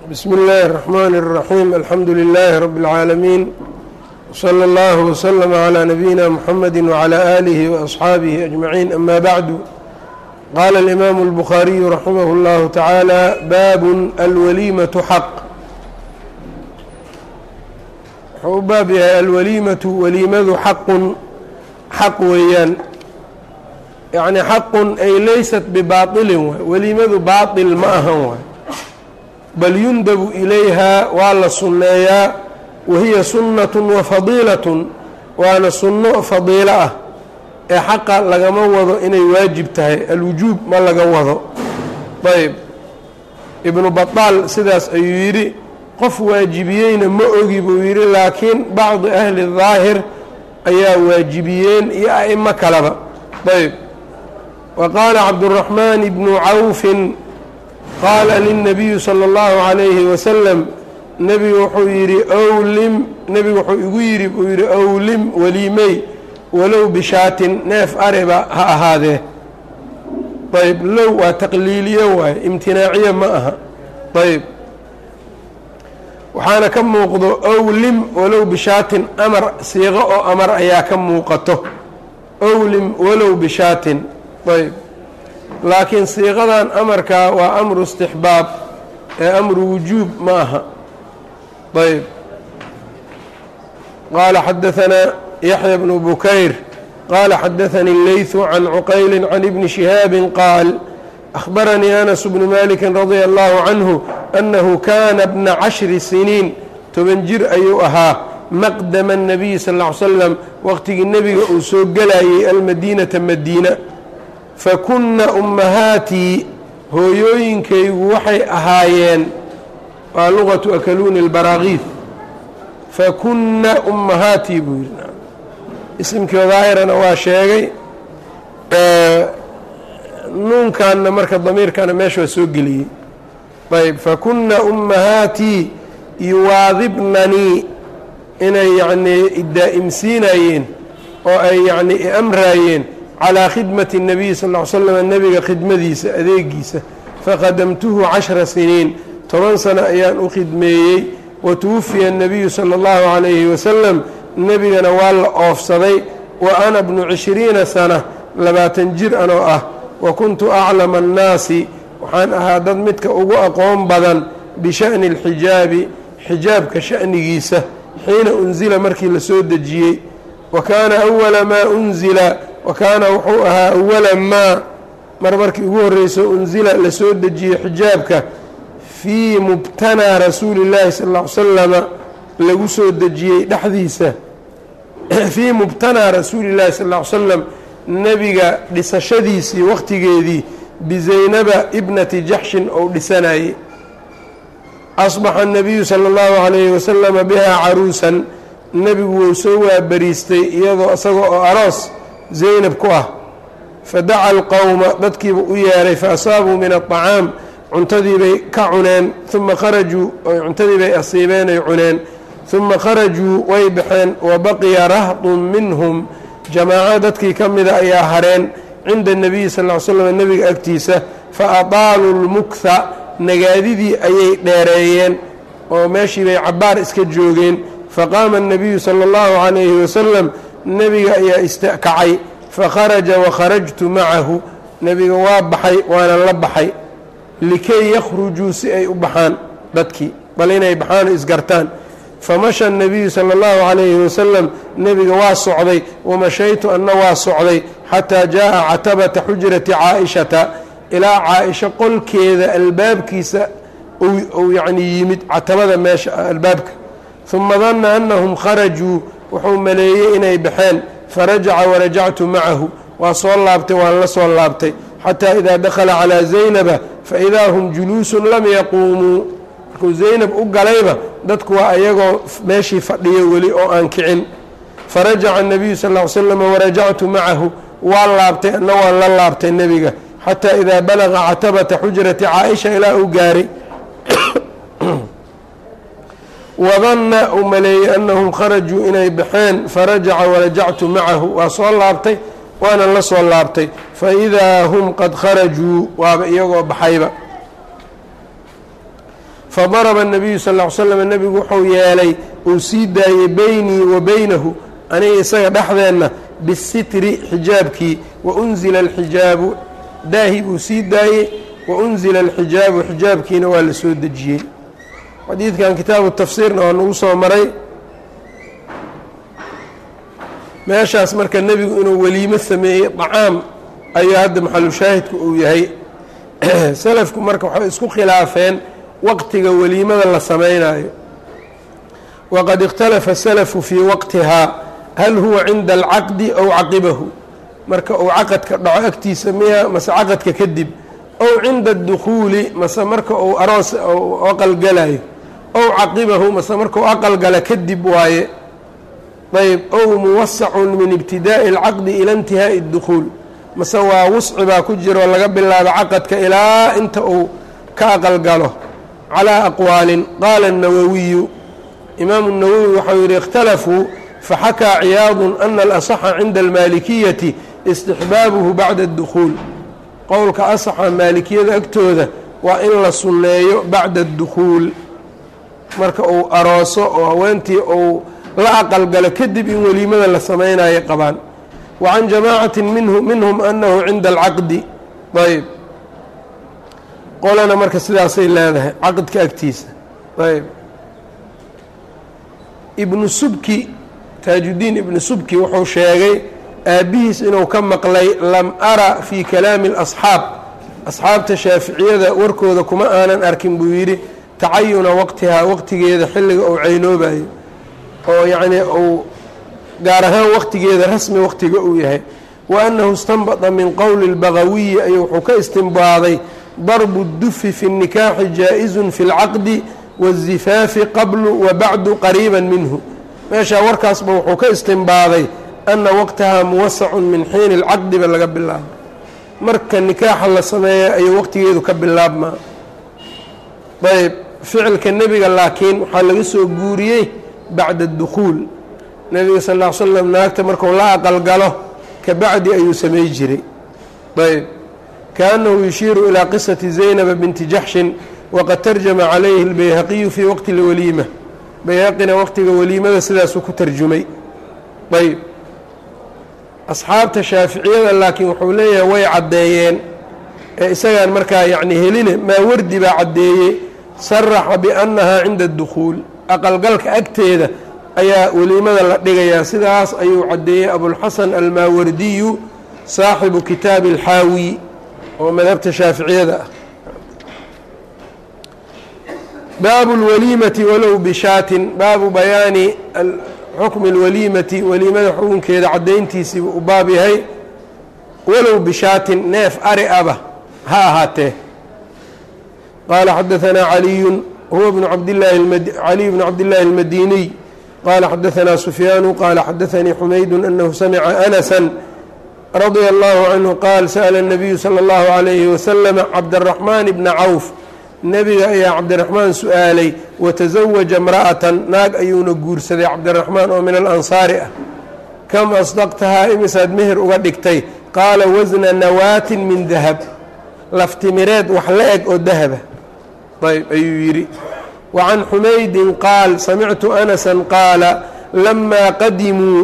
bsm اllh الرحmn الرaحيم alxamdu لlh رb العاalمين وslى اllه وsلم عlى نبيina mحamd وعlى آlih وأصxaabih أجمعين أmا bعd qال الإmam الbخاriي رaximh الlه taعaalى bab alwalimaة xaq wuxuu u baab yahay alwalimaةu waliimadu xaqun xaq weeyaan yaعni xaqun ay laysat bbaطilin waay weliimadu baaطil ma ahan waay bal yundabu ilayha waa la sunneeyaa wahiya sunnat wafadiilat waana sunno fadiilo ah ee xaqa lagama wado inay waajib tahay alwujuub ma laga wado ayb ibnu baطaal sidaas ayuu yidhi qof waajibiyeyna ma ogi buu yidhi laakiin bacdi ahli daahir ayaa waajibiyeen iyo a'imo kaleba ayb wa qaala cabduraxmaan ibnu cawfin qaala lilnabiyu sala allahu calayhi wasalam nebigu wuxuu yidhi owlim nebigu wuxuu igu yidhi buu yidhi owlim weliimey walow bishaatin neef ariba ha ahaadee ayb low waa taqliiliyo waaye imtinaaciye ma aha ayb waxaana ka muuqdo owlim walow bishaatin amar siiqo oo amar ayaa ka muuqato owlim walow bishaatin ayb laakiin siiqadan amarkaa waa amru istixbaab ee amru wujuub ma aha ayb qaala xadaanaa yaxya bnu bukayr qaala xadaanii اleyثu can cuqayli can ibni shihaabi qaal أخbaranii anas bnu maliki radia allahu canhu annahu kana bna cashri siniin toban jir ayuu ahaa maqdama الnabiyi sal ا ly slam waqtigii nebiga uu soo gelayay almadiinata madiina fakunna ummahaatii hooyooyinkaygu waxay ahaayeen waa luqatu akaluuni اlbaraakiif fakunna ummahaatii buu yidhi isimkii daahirana waa sheegay nuunkanna marka damiirkana meesha waa soo geliyey ayb fakunna ummahaatii yuwaadibnanii inay yacnii idaa'imsiinayeen oo ay yacnii iamraayeen calىa khidmati الnabiyi sal ly slam nebiga khidmadiisa adeegiisa faqadamtuhu cashra siniin toban sano ayaan u khidmeeyey watuwufiya الnabiyu salى اllahu عalayhi wasalam nebigana waa la oofsaday wa ana bnu cishriina sana labaatan jir anoo ah wa kuntu aclama الnaasi waxaan ahaa dad midka ugu aqoon badan bisha'ni اlxijaabi xijaabka sha'nigiisa xiina unzila markii la soo dejiyey wa kaana أwala maa unzila wa kaana wuxuu ahaa awala maa mar markii ugu horreyso unsila la soo dejiyey xijaabka fii mubtanaa rasuuli llaahi sal ll ly salama lagu soo dejiyey dhexdiisa fii mubtanaa rasuuli llahi sal ll ly slam nebiga dhisashadiisii wakhtigeedii bizaynaba ibnati jaxshin ou dhisanayey asbaxa الnabiyu salى اllahu عalayhi wasalama bihaa caruusan nebigu wou soo waabariistay iyadoo isaga oo aroos zaynab ku ah fadaca alqowma dadkiiba u yeeray faasaabuu min aطacaam cuntadiibay ka cuneen uma kharajuu cuntadiibay asiibeen ay cuneen uma kharajuu way baxeen wa baqiya rahdun minhum jamaaco dadkii ka mida ayaa hareen cinda الnabiyi sal ly slam nebiga agtiisa faadaaluu lmuktha nagaadidii ayay dheereeyeen oo meeshii bay cabaar iska joogeen faqaama الnabiyu salى اllahu عalayhi wasalam nebiga ayaa istakacay fakharaja wakharajtu macahu nebiga waa baxay waana la baxay likay yakhrujuu si ay u baxaan dadkii bal inay baxaan o isgartaan famasha الnabiyu salى اllahu عalayhi wasalam nebiga waa socday wamashaytu anna waa socday xataa jaaءa catabata xujrati caaishata ilaa caaisho qolkeeda albaabkiisa ou yacnii yimid catabada meesha albaabka uma danna annahum kharajuu wuxuu maleeyey inay baxeen farajaca warajactu macahu waa soo laabtay waan la soo laabtay xataa idaa dakhala calaa zaynaba faidaa hum juluusun lam yaquumuu markuu zaynab u galayba dadku waa ayagoo meeshii fadhiyo weli oo aan kicin farajaca الnabiyu sal ly slam warajactu macahu waa laabtay anna waan la laabtay nebiga xataa idaa balaqa catabata xujrati caaisha ilaa uu gaaray wadanna uu maleeyey annahum kharajuu inay baxeen farajaca warajactu macahu waa soo laabtay waana la soo laabtay faidaa hum qad kharajuu waaba iyagoo baxayba fadaraba الnabiyu sal ll slam nebigu wuxuu yeelay uu sii daayey beynii wa beynahu aniga isaga dhexdeenna bisitri xijaabkii waunzila alxijaabu daahi buu sii daayey waunzila alxijaabu xijaabkiina waa la soo dejiyey xadiidkan kitaabu tafsiirna waa nagu soo maray meeshaas marka nebigu inuu weliimo sameeyey dacaam ayuu hadda maxalushaahidku uu yahay salafku marka waxay isku khilaafeen waqtiga weliimada la samaynayo waqad ikhtalafa salafu fii waqtihaa hal huwa cinda alcaqdi ow caqibahu marka uu caqadka dhaco agtiisa miya mase caqadka kadib ow cinda adukhuuli mase marka uu aroos aqalgalayo ow caqibahu mase marka uu aqalgala kadib waaye ayb ow muwasacun min ibtidaa'i alcaqdi ila intihaa'i اdukhuul mase waa wusci baa ku jiro laga bilaabo caqadka ilaa inta uu ka aqalgalo calaa aqwaalin qaala الnawawiyu imaamu الnawowi waxau yidhi اkhtalafuu faxakaa ciyaadu ana alasaxa cinda almaalikiyati istixbaabuhu bacda اdukhuul qowlka asaxa maalikiyada agtooda waa in la sunneeyo bacda اdukhuul marka uu arooso oo haweentii uu la aqalgalo kadib in weliimada la samaynayo qabaan wa can jamaacati minhu minhum annahu cinda alcaqdi ayb qolana marka sidaasay leedahay caqdka agtiisa ayb ibnu subki taajuddiin ibnu subki wuxuu sheegay aabbihiis inuu ka maqlay lam ara fii kalaami اlasxaab asxaabta shaaficiyada warkooda kuma aanan arkin buu yidhi tacayuna waqtihaa waqtigeeda xilliga uu caynoobayo oo yacnii uu gaar ahaan waqtigeeda rasmi waqtiga uu yahay wa annahu istanbada min qowli اlbagawiyi ayuu wuxuu ka istimbaaday darbu اdufi fi الnikaaxi jaa-izun fi اlcaqdi waالzifaafi qablu wa bacdu qariiba minhu meeshaa warkaasba wuxuu ka istimbaaday ana waqtahaa muwasacun min xiini اlcaqdiba laga bilaabo marka nikaaxa la sameeya ayuu waqtigeedu ka bilaabmaa ayb ficilka nebiga laakiin waxaa laga soo guuriyey bacda اdukhuul nebiga sal ll ly slam naagta marku la aqalgalo ka bacdi ayuu samey jiray ayb kaأnnahu yushiiru ilىa qisati zaynaba binti jaxshin waqad tarjama calayhi اlbayhaqiyu fii waqti اlwaliima bayhaqina waqtiga weliimada sidaasuu ku tarjumay ayb asxaabta shaaficiyada laakiin wuxuu leeyahay way caddeeyeen ee isagaan markaa yacni heline maa wardi baa caddeeyey saraxa biannahaa cinda اdukhuul aqalgalka agteeda ayaa weliimada la dhigayaa sidaas ayuu caddeeyey abulxasan almaawardiyu saaxibu kitaabi alxaawi oo madhabta shaaficiyada ah baabu اlwaliimati walow bishaatin baabu bayaani xukmi اlwaliimati weliimada xukunkeeda caddayntiisii u baab yahay walow bishaatin neef ari aba ha ahaatee qaala xadaanaa caliyu huwa bnu cabdillaahi caliy bnu cabdillaahi اlmadiniy qaala xadaanaa sufyaanu qaala xadaanii xumaydu anahu samica anasa radia allahu canhu qaal sa'la الnabiyu salى اllahu عalayhi wasalam cabdالraxmaan bna cawf nebiga ayaa cabdiraxmaan su-aalay watasawaja imra'atan naag ayuuna guursaday cabdiraxmaan oo min alansaari ah kam asdaqtahaa imisaad meher uga dhigtay qaala wasna nawaatin min dahab laftimireed wax la eg oo dahaba ayb ayuu yidhi wa can xumaydin qaal samictu anasan qaala lamaa qadimuu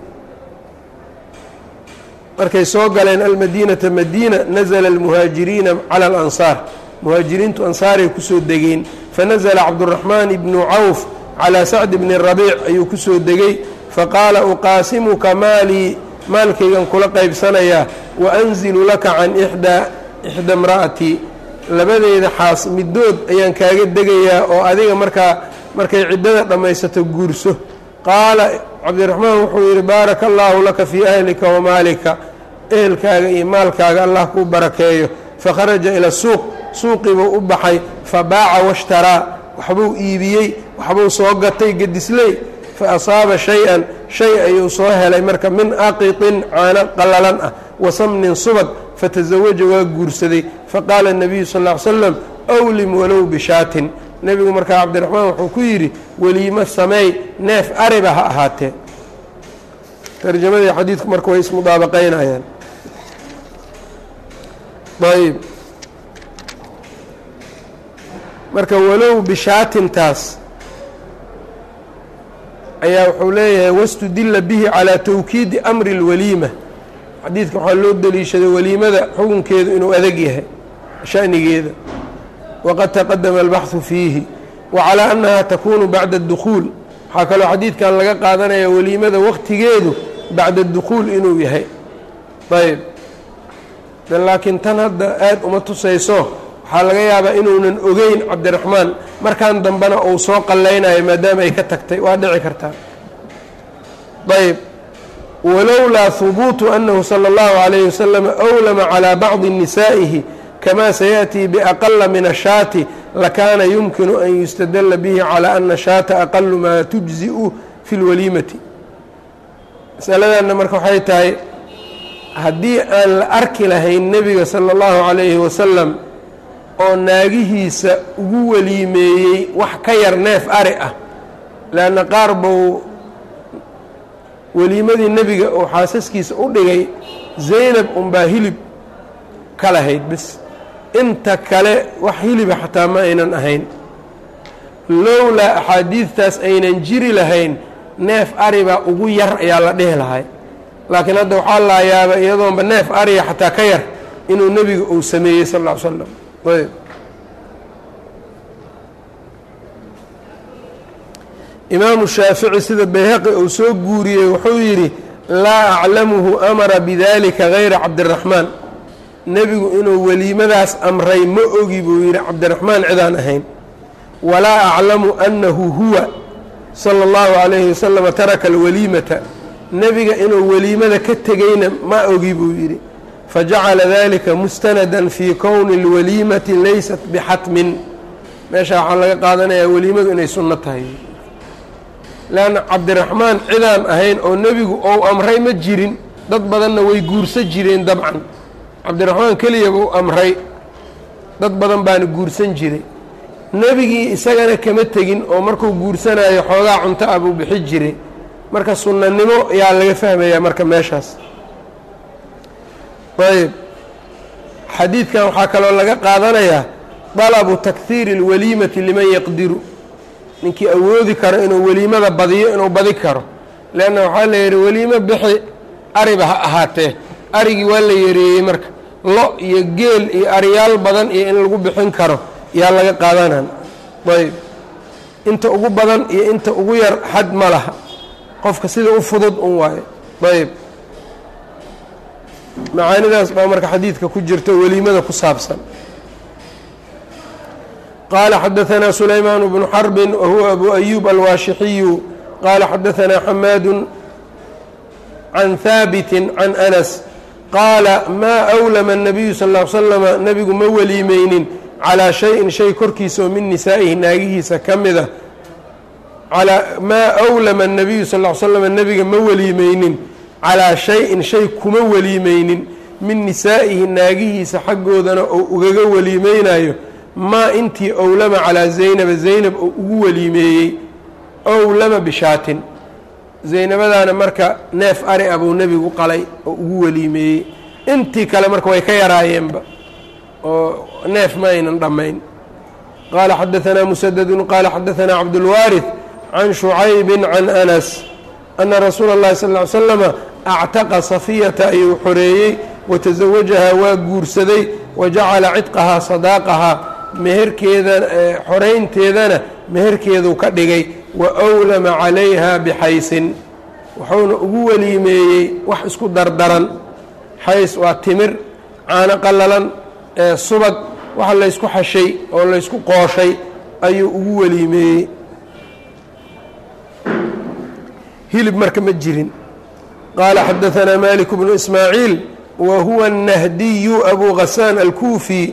markay soo galeen almadiinata madiina nazla almuhaajiriina cala alansaar muhaajiriintu ansaaray kusoo degeen fanazla cabduraxmaan ibnu cawf calaa sacdi bni rabiic ayuu kusoo degay faqaala uqaasimuka maalii maalkaygan kula qaybsanayaa wa anzilu laka can ixdaa ixda imra'atii labadeeda xaas middood ayaan kaaga degayaa oo adiga markaa markay ciddada dhammaysato guurso qaala cabdiraxmaan wuxuu yidhi baaraka allaahu laka fii ahlika wa maalika ehelkaaga iyo maalkaaga allah kuu barakeeyo fakharaja ila suuq suuqii buu u baxay fabaaca washtaraa waxbuu iibiyey waxbuu soo gatay gedisley fa asaaba shay-an shay ayuu soo helay marka min aqitin caano qallalan ah wa samnin subag fatasawaja waa guursaday faqaala الnabiyu sal ll ly slam awlim walow bishaatin nebigu markaa cabdiraxmaan wuxuu ku yidhi weliimo sameey neef ariba ha ahaatee tarjamadii xadiidku marka way ismudaabaqaynayaan ayb marka walow bishaatintaas ayaa wuxuu leeyahay wastudila bihi calaa tawkiidi amri اlwaliima xadiidka waxaa loo deliishaday weliimada xukunkeedu inuu adag yahay shanigeeda waqad taqadama albaxثu fiihi wa calaa annaha takunu bacda اdukhuul waxaa kaloo xadiidkan laga qaadanaya weliimada waqtigeedu bacda اdukhuul inuu yahay ayb laakiin tan hadda aad uma tusayso waxaa laga yaabaa inuunan ogeyn cabdiraxmaan markan dambena uu soo qallaynayo maadaama ay ka tagtay waa dhici kartaa ayb walowlaa hubuutu annahu salى اllahu عalayh wasalam أwlama calىa bacdi nisaa'ihi kama sayaأtii biaqala min ashaati lakaana yumkinu an yustadala bihi calى ana shaata aqalu maa tujzi'u fi اlwaliimati masaladanna marka waxay tahay haddii aan la arki lahayn nebiga salى اllahu عalayhi wasalam oo naagihiisa ugu weliimeeyey wax ka yar neef ari ah leanna qaar buu weliimadii nebiga oo xaasaskiisa u dhigay zaynab unbaa hilib ka lahayd bis inta kale wax hiliba xataa ma aynan ahayn lowlaa axaadiidtaas aynan jiri lahayn neef aribaa ugu yar ayaa la dhihi lahay laakiin hadda waxaa laa yaaba iyadoonba neef ariga xataa ka yar inuu nebiga uu sameeyey sal ll ly slam ayb imaamu shaafici sida bayhaqi uu soo guuriyey wuxuu yidhi laa aclamuhu amara bidalika gayra cabdiraxmaan nebigu inuu weliimadaas amray ma ogi buu yidhi cabdiraxmaan cidaan ahayn walaa aclamu annahu huwa sala اllahu calayhi wasalama taraka alwaliimata nebiga inuu weliimada ka tegeyna ma ogi buu yidhi fajacala dalika mustanadan fii kowni اlwaliimati laysat bixatmin meesha waxaa laga qaadanayaa weliimadu inay sunno tahay leanna cabdiraxmaan cidaan ahayn oo nebigu ou amray ma jirin dad badanna way guursa jireen dabcan cabdiraxmaan keliyabuu amray dad badan baana guursan jiray nebigii isagana kama tegin oo markuu guursanayo xoogaa cunto ah buu bixi jiray marka sunnanimo yaa laga fahmayaa marka meeshaas ayb xadiidkan waxaa kaloo laga qaadanayaa dalabu takhiiri اlwaliimati liman yaqdiru ninkii awoodi karo inuu weliimada badiyo inuu badi karo leanna waxaa la yidhi weliimo bixi ariba ha ahaatee arigii waa la yareeyey marka lo iyo geel iyo ariyaal badan iyo in lagu bixin karo yaa laga qaadanan ayb inta ugu badan iyo inta ugu yar xad ma laha qofka sida u fudud un waayo ayb macaanidaas baa marka xadiidka ku jirta weliimada ku saabsan qaala xadaثna sulaymaan bnu xarbi wahuwa abu ayub alwaashixiyu qaala xadaثna xamaadu can haabiti can anas qaala maa أwlama الnabiyu sal ا l slama nebigu ma weliimeynin calىa shayin shay korkiisa oo min nisaa'ihi naagihiisa ka mida maa أwlama الnabiyu sal ا l slm nebiga ma weliimeynin calىa shay-in shay kuma weliimeynin min nisaa'ihi naagihiisa xaggoodana oo ugaga weliimeynayo maa intii owlama calaa zaynaba zaynab oo ugu weliimeeyey owlama bishaatin zaynabadaana marka neef ari a buu nebigu qalay oo ugu weliimeeyey intii kale marka way ka yaraayeenba oo neef ma aynan dhammayn qaala xadaثanaa musadadun qaala xadaثanaa cabdulwaariث can shucaybin can anas ana rasuula اllahi sal ly slama actaqa safiyata ayuu xoreeyey watasawajahaa waa guursaday wajacala cidqahaa sadaaqahaa meherkeeda xoraynteedana meherkeeduu ka dhigay wa awlama calayha bixaysin wuxuuna ugu weliimeeyey wax isku dardaran xays waa timir caano qallalan subag waxa laysku xashay oo laysku qooshay ayuu ugu weliimeeyey hilib marka ma jirin qaala xadaثanaa malik bnu ismaaciil wa huwa الnahdiyu abu gasaan alkuufi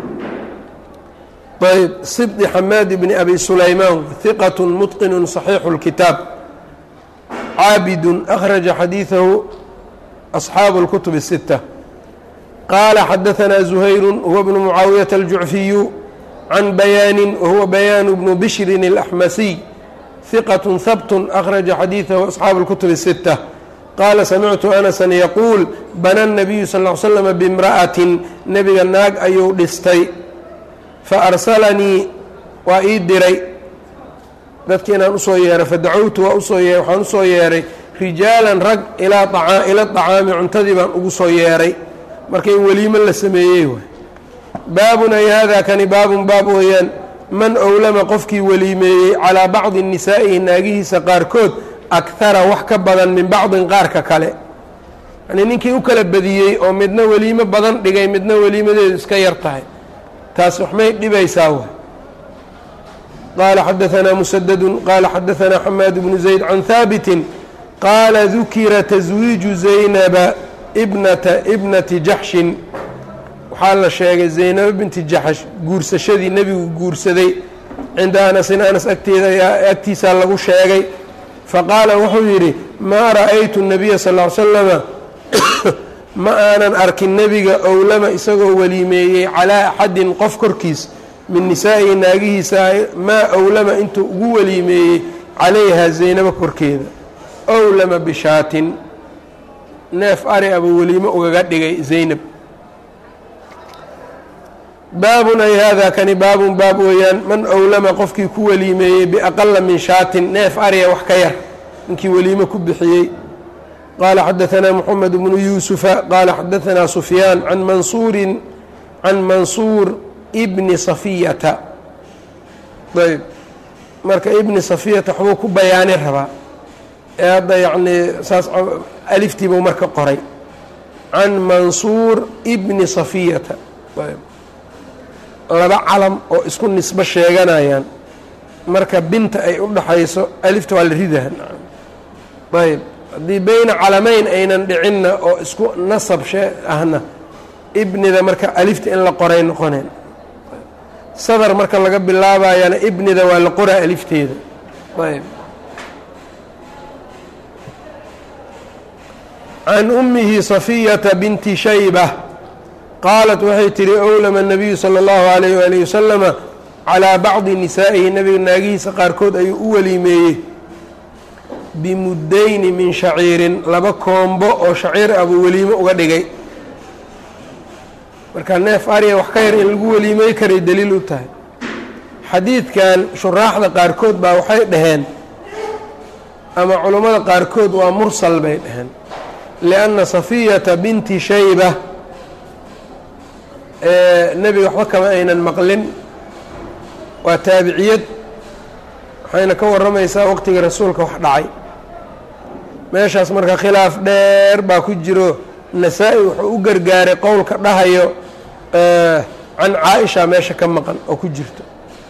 ayb sibdi xamaad bni abi sulaymaan hiqat mutqinu صaxiixu اlkitaab caabidu akhraja xadiiثahu asxaabu اlkutub الsita qaala xadaثanaa zuhayru huwa bnu mucaawiyaةa aljucfiyu can bayaani wahuwa bayaanu bnu bishrin اlaxmasiy hiqat habt akhraja xadiiثahu asxaabu اlkutub الsita qaala samictu anasa yaquul bana الnabiyu sal ll ly slama bimra'atin nebiga naag ayuu dhistay faarsalanii waa ii diray dadki inaan usoo yeeray fadacowtu waa usoo ye waxaan usoo yeeray rijaalan rag ilaa aa ila طacaami cuntadii baan ugu soo yeeray marka in weliimo la sameeyey waay baabun ay hada kani baabun baab weeyaan man owlama qofkii weliimeeyey calaa bacdi nisaa'ihi naagihiisa qaarkood akhara wax ka badan min bacdin qaarka kale yani ninkii u kala badiyey oo midna weliimo badan dhigay midna weliimadeedu iska yar tahay taas waxmay dhibaysaa waay qaala xadaanaa musadadu qaala xadaanaa xamaad bnu zayd can haabitin qaala dukira taswiiju zaynaba ibnata ibnati jaxshin waxaa la sheegay zaynabo binti jaxsh guursashadii nebigu guursaday cinda anasin anas agteeda agtiisaa lagu sheegay faqaala wuxuu yidhi maa ra'aytu nabiya sal l slama ma aanan arkin nebiga owlama isagoo weliimeeyey calaa axadin qof korkiis min nisaa'ihi naagihiisa maa owlama intuu ugu weliimeeyey calayha zaynabo korkeeda owlama bishaatin neef ari aba weliimo ugaga dhigay zaynab baabun ay hada kani baabun baab weeyaan man owlama qofkii ku weliimeeyey biaqala min shaatin neef ariya wax ka yar ninkii weliimo ku bixiyey qaala xadaanaa moxamed bnu yuusufa qaala xadaanaa sufyaan can mansuurin can mansuur bni safiyata ayb marka ibni safiyata waxbuu ku bayaani rabaa ee hadda yacnii saas aliftiibuu marka qoray can mansuur bni safiyata ayb laba calam oo isku nisbo sheeganayaan marka binta ay u dhaxayso alifta waa la ridaha ayb haddii beyna calamayn aynan dhicinna oo isku nasab shee ahna ibnida marka alifta in la qoray noqoneen sadar marka laga bilaabayana ibnida waa la qoraa alifteeda ayb can ummihi safiyata binti shayba qaalat waxay tihi owlama nabiyu sala allahu alayh waalihi wasalama calaa bacdi nisaa'ihi nebiga naagihiisa qaarkood ayuu u weliimeeyey bimuddayni min shaciirin laba koombo oo shaciir ah buu weliimo uga dhigay marka neef ariya wax ka yar in lagu weliimey karay daliil u tahay xadiidkan shuraaxda qaarkood baa waxay dhaheen ama culummada qaarkood waa mursal bay dhaheen lianna safiyata binti shayba nebiga waxba kama aynan maqlin waa taabiciyad waxayna ka warramaysaa waqtigii rasuulka wax dhacay meeshaas marka khilaaf dheer baa ku jiro nasaa-i wuxuu u gargaaray qowlka dhahayo can caa-isha meesha ka maqan oo ku jirto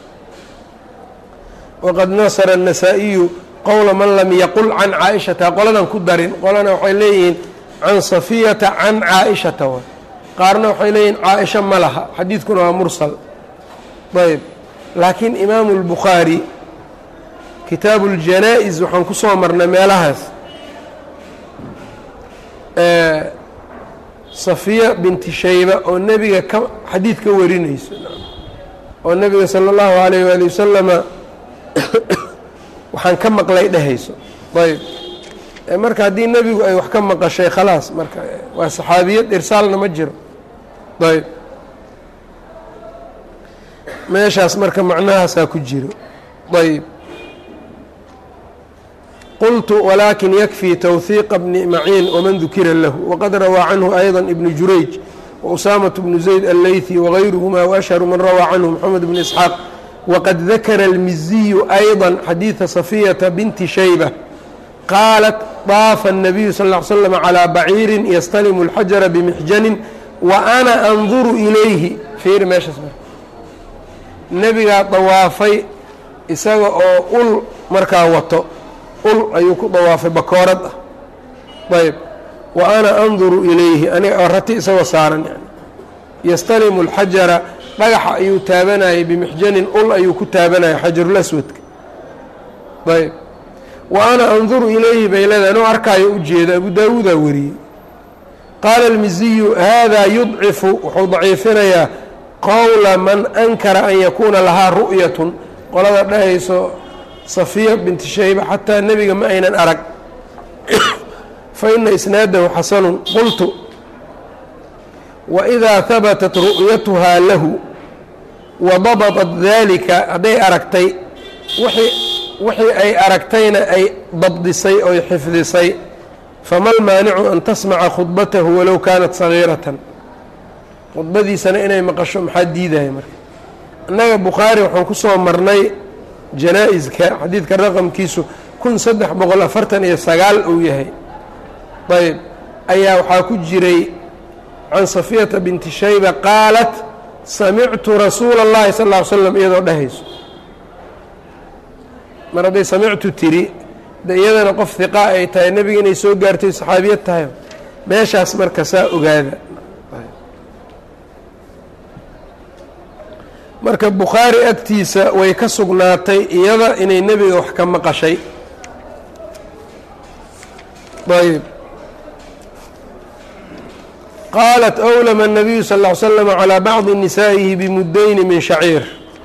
waqad nasara الnasaa-iyu qowla man lam yaqul can caa-ishata qoladan ku darin qolana waxay leeyihiin can safiyata can caa-ishata wa qaarna waxay leeyihin caa-isha ma laha xadiidkuna waa mursal ayb laakiin imaamu اlbukhaari kitaabu اljanaa-is waxaan ku soo marnay meelahaas safiya binti shayba oo nebiga ka xadiid ka warinayso oo nebiga sala اllahu alayh waali wasalama waxaan ka maqlay dhehayso ayb marka haddii nebigu ay wax ka maqashay khalaas marka waa saxaabiyad irsaalna ma jiro ayb meeshaas marka macnahaasaa ku jiro ayb qultu wlakin yakfii twhiiqa bni maciin wman dukira lahu waqad rawaa canhu ayضa ibnu jurayj wausaamaة bnu zayd alleyثi wغayruhma waashharu man rawaa canhu mxamed bn isxaaq waqad dakara اlmiziyu ayضa xadiiثa safiyata binti shayba qaalat daafa الnabiyu sal ا l slm calىa baciiri yastalimu اlxajara bimixjanin wa ana anduru ilayhi fiiri meeshaas nebigaa dawaafay isaga oo ul markaa wato ul ayuu ku dawaafay bakoorad ah ayb wa ana anduru ilayhi aniga oo rati isagoo saaran yani yastalimu اlxajara dhagaxa ayuu taabanayay bimixjanin ul ayuu ku taabanayay xajarulaswadka ayb wa ana anduru ilayhi bay leedahay anoo arkaayo u jeeda abu daawuudaa wariyey qaala almiziyu hada yudcifu wuxuu daciifinayaa qowla man ankara an yakuuna lahaa ru'yatun qolada dhahayso safiya binti shayba xataa nebiga ma aynan arag fa ina isnaadahu xasanun qultu waidaa habatat ru'yatuhaa lahu wadabadat dalika hadday aragtay wixii wixii ay aragtayna ay dabdisay oy xifdisay fama lmaanicu an tasmaca khudbatahu walow kaanat sagiiratan khudbadiisana inay maqasho maxaa diidaya marka innaga bukhaari waxaan ku soo marnay janaa-iska xadiidka raqamkiisu kun saddex boqol afartan iyo sagaal uu yahay ayb ayaa waxaa ku jiray can safiyata binti shayba qaalat samictu rasuula اllahi sal ll ly slam iyadoo dhehayso mar hadday samictu tiri de iyadana qof hiqa ay tahay nebiga inay soo gaartay saxaabiyad tahay meeshaas marka saa ogaada marka bukhaari agtiisa way ka sugnaatay iyada inay nebiga wax ka maqashay ayb qaalat أwlama الnabiyu sal اه ly slm calىa bacضi nisaa'ihi bimudayni min shaciir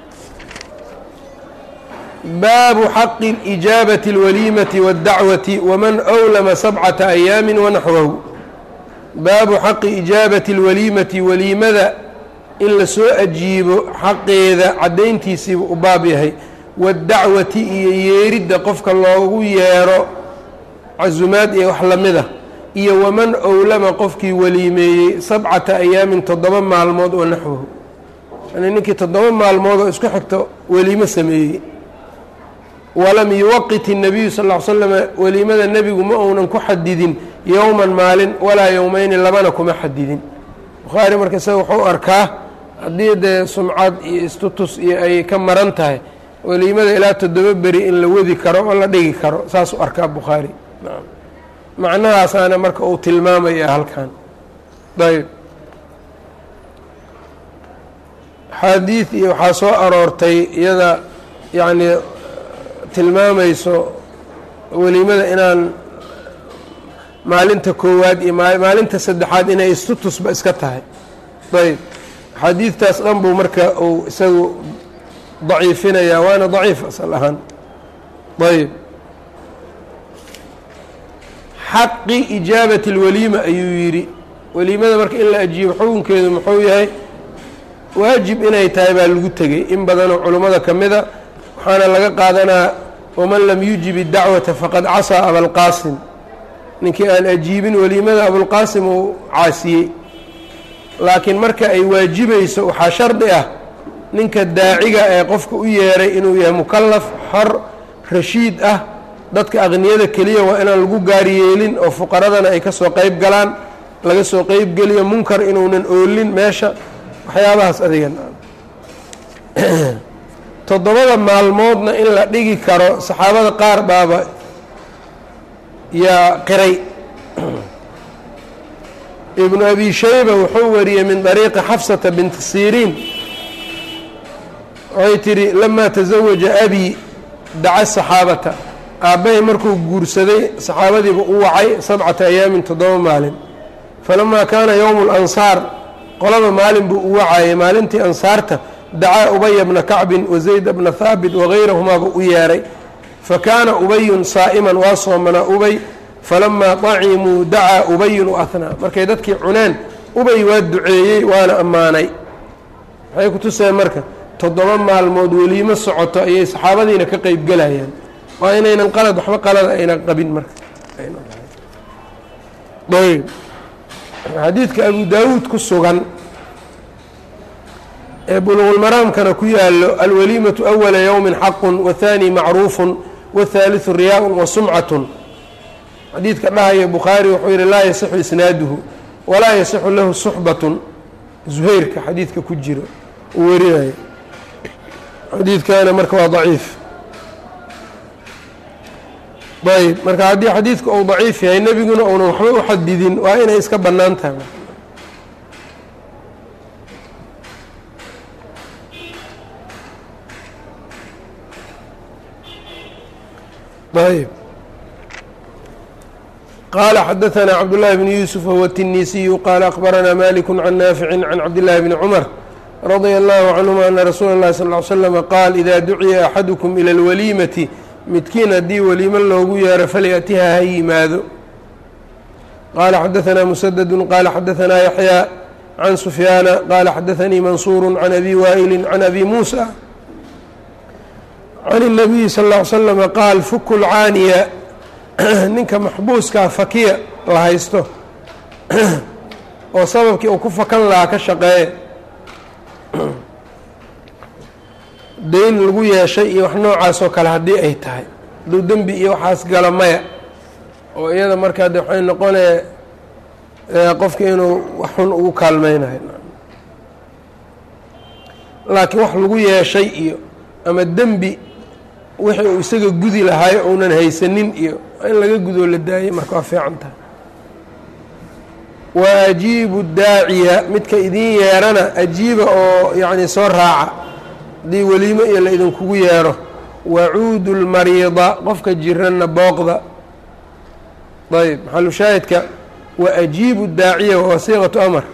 baabu xaqi اlijaabati اlwaliimati waاddacwati waman أwlama sabcata ayaami wanaxwahu baabu xaqi ijaabati اlwaliimati waliimada in la soo ajiibo xaqeeda caddayntiisiibu u baab yahay waاddacwati iyo yeeridda qofka loogu yeero casumaad iyo wax lamida iyo waman owlama qofkii weliimeeyey sabcata ayaamin toddoba maalmood oo naxwahu yani ninkii toddoba maalmood oo isku xigto weliimo sameeyey walam yuwaqit الnabiyu sal ll ly slama weliimada nebigu ma uunan ku xadidin yowman maalin walaa yowmeyni labana kuma xadidin bukhaari marka isaga wuxuu arkaa haddii dee sumcad iyo istutus iyo ay ka maran tahay weliimada ilaa toddoba beri in la wadi karo oo la dhigi karo saasuu arkaa bukhaari macnahaasaana marka uu tilmaamaya halkan ayb xaadiid iyo waxaa soo aroortay iyada yacnii tilmaamayso weliimada inaan maalinta koowaad iyo maalinta saddexaad inay istutusba iska tahay ayb xadiidtaas dhan buu marka uu isagu daciifinayaa waana daciif asal ahaan ayb xaqi ijaabati اlwaliima ayuu yidhi weliimada marka in la ajiibo xukunkeedu muxuu yahay waajib inay tahay baa lagu tegey in badanoo culummada ka mida waxaana laga qaadanaa waman lam yujib اdacwata faqad casaa abalqaasim ninkii aan ajiibin weliimada abulqaasim uu caasiyey laakiin marka ay waajibayso waxaa shardi ah ninka daaciga ee qofka u yeeray inuu yahay mukalaf xor rashiid ah dadka aqniyada keliya waa inaan lagu gaari yeelin oo fuqaradana ay ka soo qeyb galaan laga soo qeyb geliyo munkar inuunan oolin meesha waxyaabahaas adigan toddobada maalmoodna in la dhigi karo saxaabada qaar baaba yaa qiray ibnu abi shayba wuxuu wariyey min dariiqi xafsata binti siriin waxay tidhi lamaa tasawaja abi daca saxaabata aabbahay markuu guursaday saxaabadiiba u wacay sabcata ayaamin toddoba maalin falamaa kaana yowmu lansaar qolaba maalin buu u wacayay maalintii ansaarta dacaa ubaya bna kacbin wa zayda bna haabit wagayrahumaaba u yeeray fa kaana ubayun saa'iman waa soomanaa ubay falamaa dacimuu dacaa ubayun waahnaa markay dadkii cuneen ubay waa duceeyey waana ammaanay maxay ku tuseen marka toddoba maalmood weliimo socoto ayay saxaabadiina ka qeyb gelayaan waa inaynan qalad waxba qalada aynan qabin marka ayb xadiidka abu daawuud ku sugan ee buluqulmaraamkana ku yaalo alwaliimatu awala yowmin xaqun wahaani macruufun wahaaliثu riyaa-un wa sumcatun xadiidka dhahaya bukhaari wuxuu yihi laa yasixu isnaaduhu walaa yasixu lahu suxbatun zuhayrka xadiidka ku jiro uu werinayo xadiidkana marka waa daciif ayb marka haddii xadiidku uu daciif yahay nebiguna uunan waxba u xadidin waa inay iska bannaan tahay ayb qaala xadaثna cabdالlahi bn yuusuf whuwa الtinisiyu qaala akbaranaa malik can naafici can cabdالlahi bni cmar radia اllahu canهuma ana rasuula اllahi sal ly slm qaal ida duciya axadukum ilى اlwaliimati midkiin haddii weliimo loogu yeero falyatiha ha yimaado qaala xadaثna musadadu qaala xadaثna yaxyaa can sufyaana qaala xadaanii mansuuru can abi waa'ili can abi muusa can الnabiyi sal ا ly slama qaal fuku lcaaniya ninka maxbuuskaa fakiya la haysto oo sababkii uu ku fakan lahaa ka shaqeeya dayn lagu yeeshay iyo wax noocaasoo kale haddii ay tahay hadduu dembi iyo waxaas galo maya oo iyada markaa de waxay noqonaya qofka inuu wax xun ugu kaalmeynayo laakiin wax lagu yeeshay iyo ama dembi wixii uu isaga gudi lahaayo uunan haysanin iyo in laga gudoo la daayay marka waa fiican tahay wa ajiibu daaciya midka idiin yeerana ajiiba oo yacni soo raaca haddii weliimo iyo la idinkugu yeero wacuudu lmariida qofka jiranna booqda ayb maxalushaahidka wa ajiibu daaciya waa siiqatu amr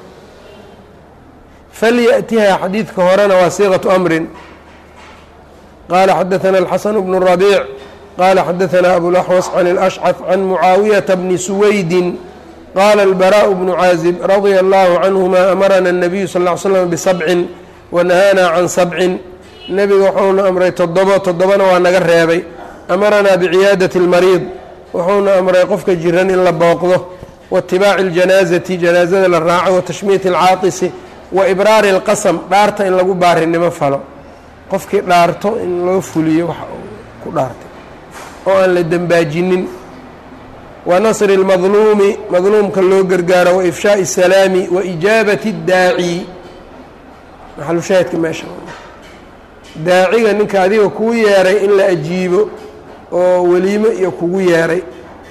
falyأtiha xadiidka horena waa siiqatu amrin qala xadaثna الxaسن بن الربيع qala xadaثna أbوالأxوص عن الأشcث عن معaaوiيaةa بن سwaydi qala البراء بن cاaزب رaضي الله عنهma أmarna النبiyu sl اه عل sلم بسبci وnahaana can sabcin nebiga wuxuuna amray toddobo toddobana waa naga reebay amaranaa biciyaadaةi الmariid wuxuuna amray qofka jiran in la booqdo waitibaaci اljanaazati janaazada la raaco watashmiiti اlcaatisi wa ibraari اlqasm dhaarta in lagu baarinimo falo qofkii dhaarto in loo fuliyo waxa uu ku dhaartay oo aan la dembaajinin wa nasri اlmadluumi madluumka loo gargaaro wa ifshaaءi الsalaami wa ijaabati اdaaci maxalushaahidka meesha daaciga ninka adiga kuu yeeray in la ajiibo oo weliimo iyo kugu yeeray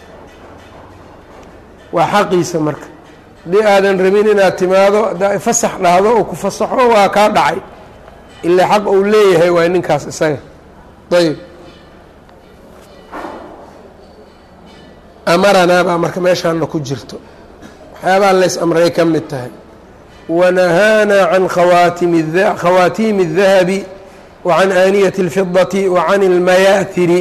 waa xaqiisa marka haddii aadan rabin inaad timaado haddaa fasax dhahdo oo ku fasaxo waa kaa dhacay ilaa xaq uu leeyahay waay ninkaas isaga ayb amaranaa baa marka meeshaana ku jirto waxyaabaha lays amray ka mid tahay wanahaanaa can khawaatim khawaatiimi الdahabi wa can aaniyati اlfidati wa can اlmayaahiri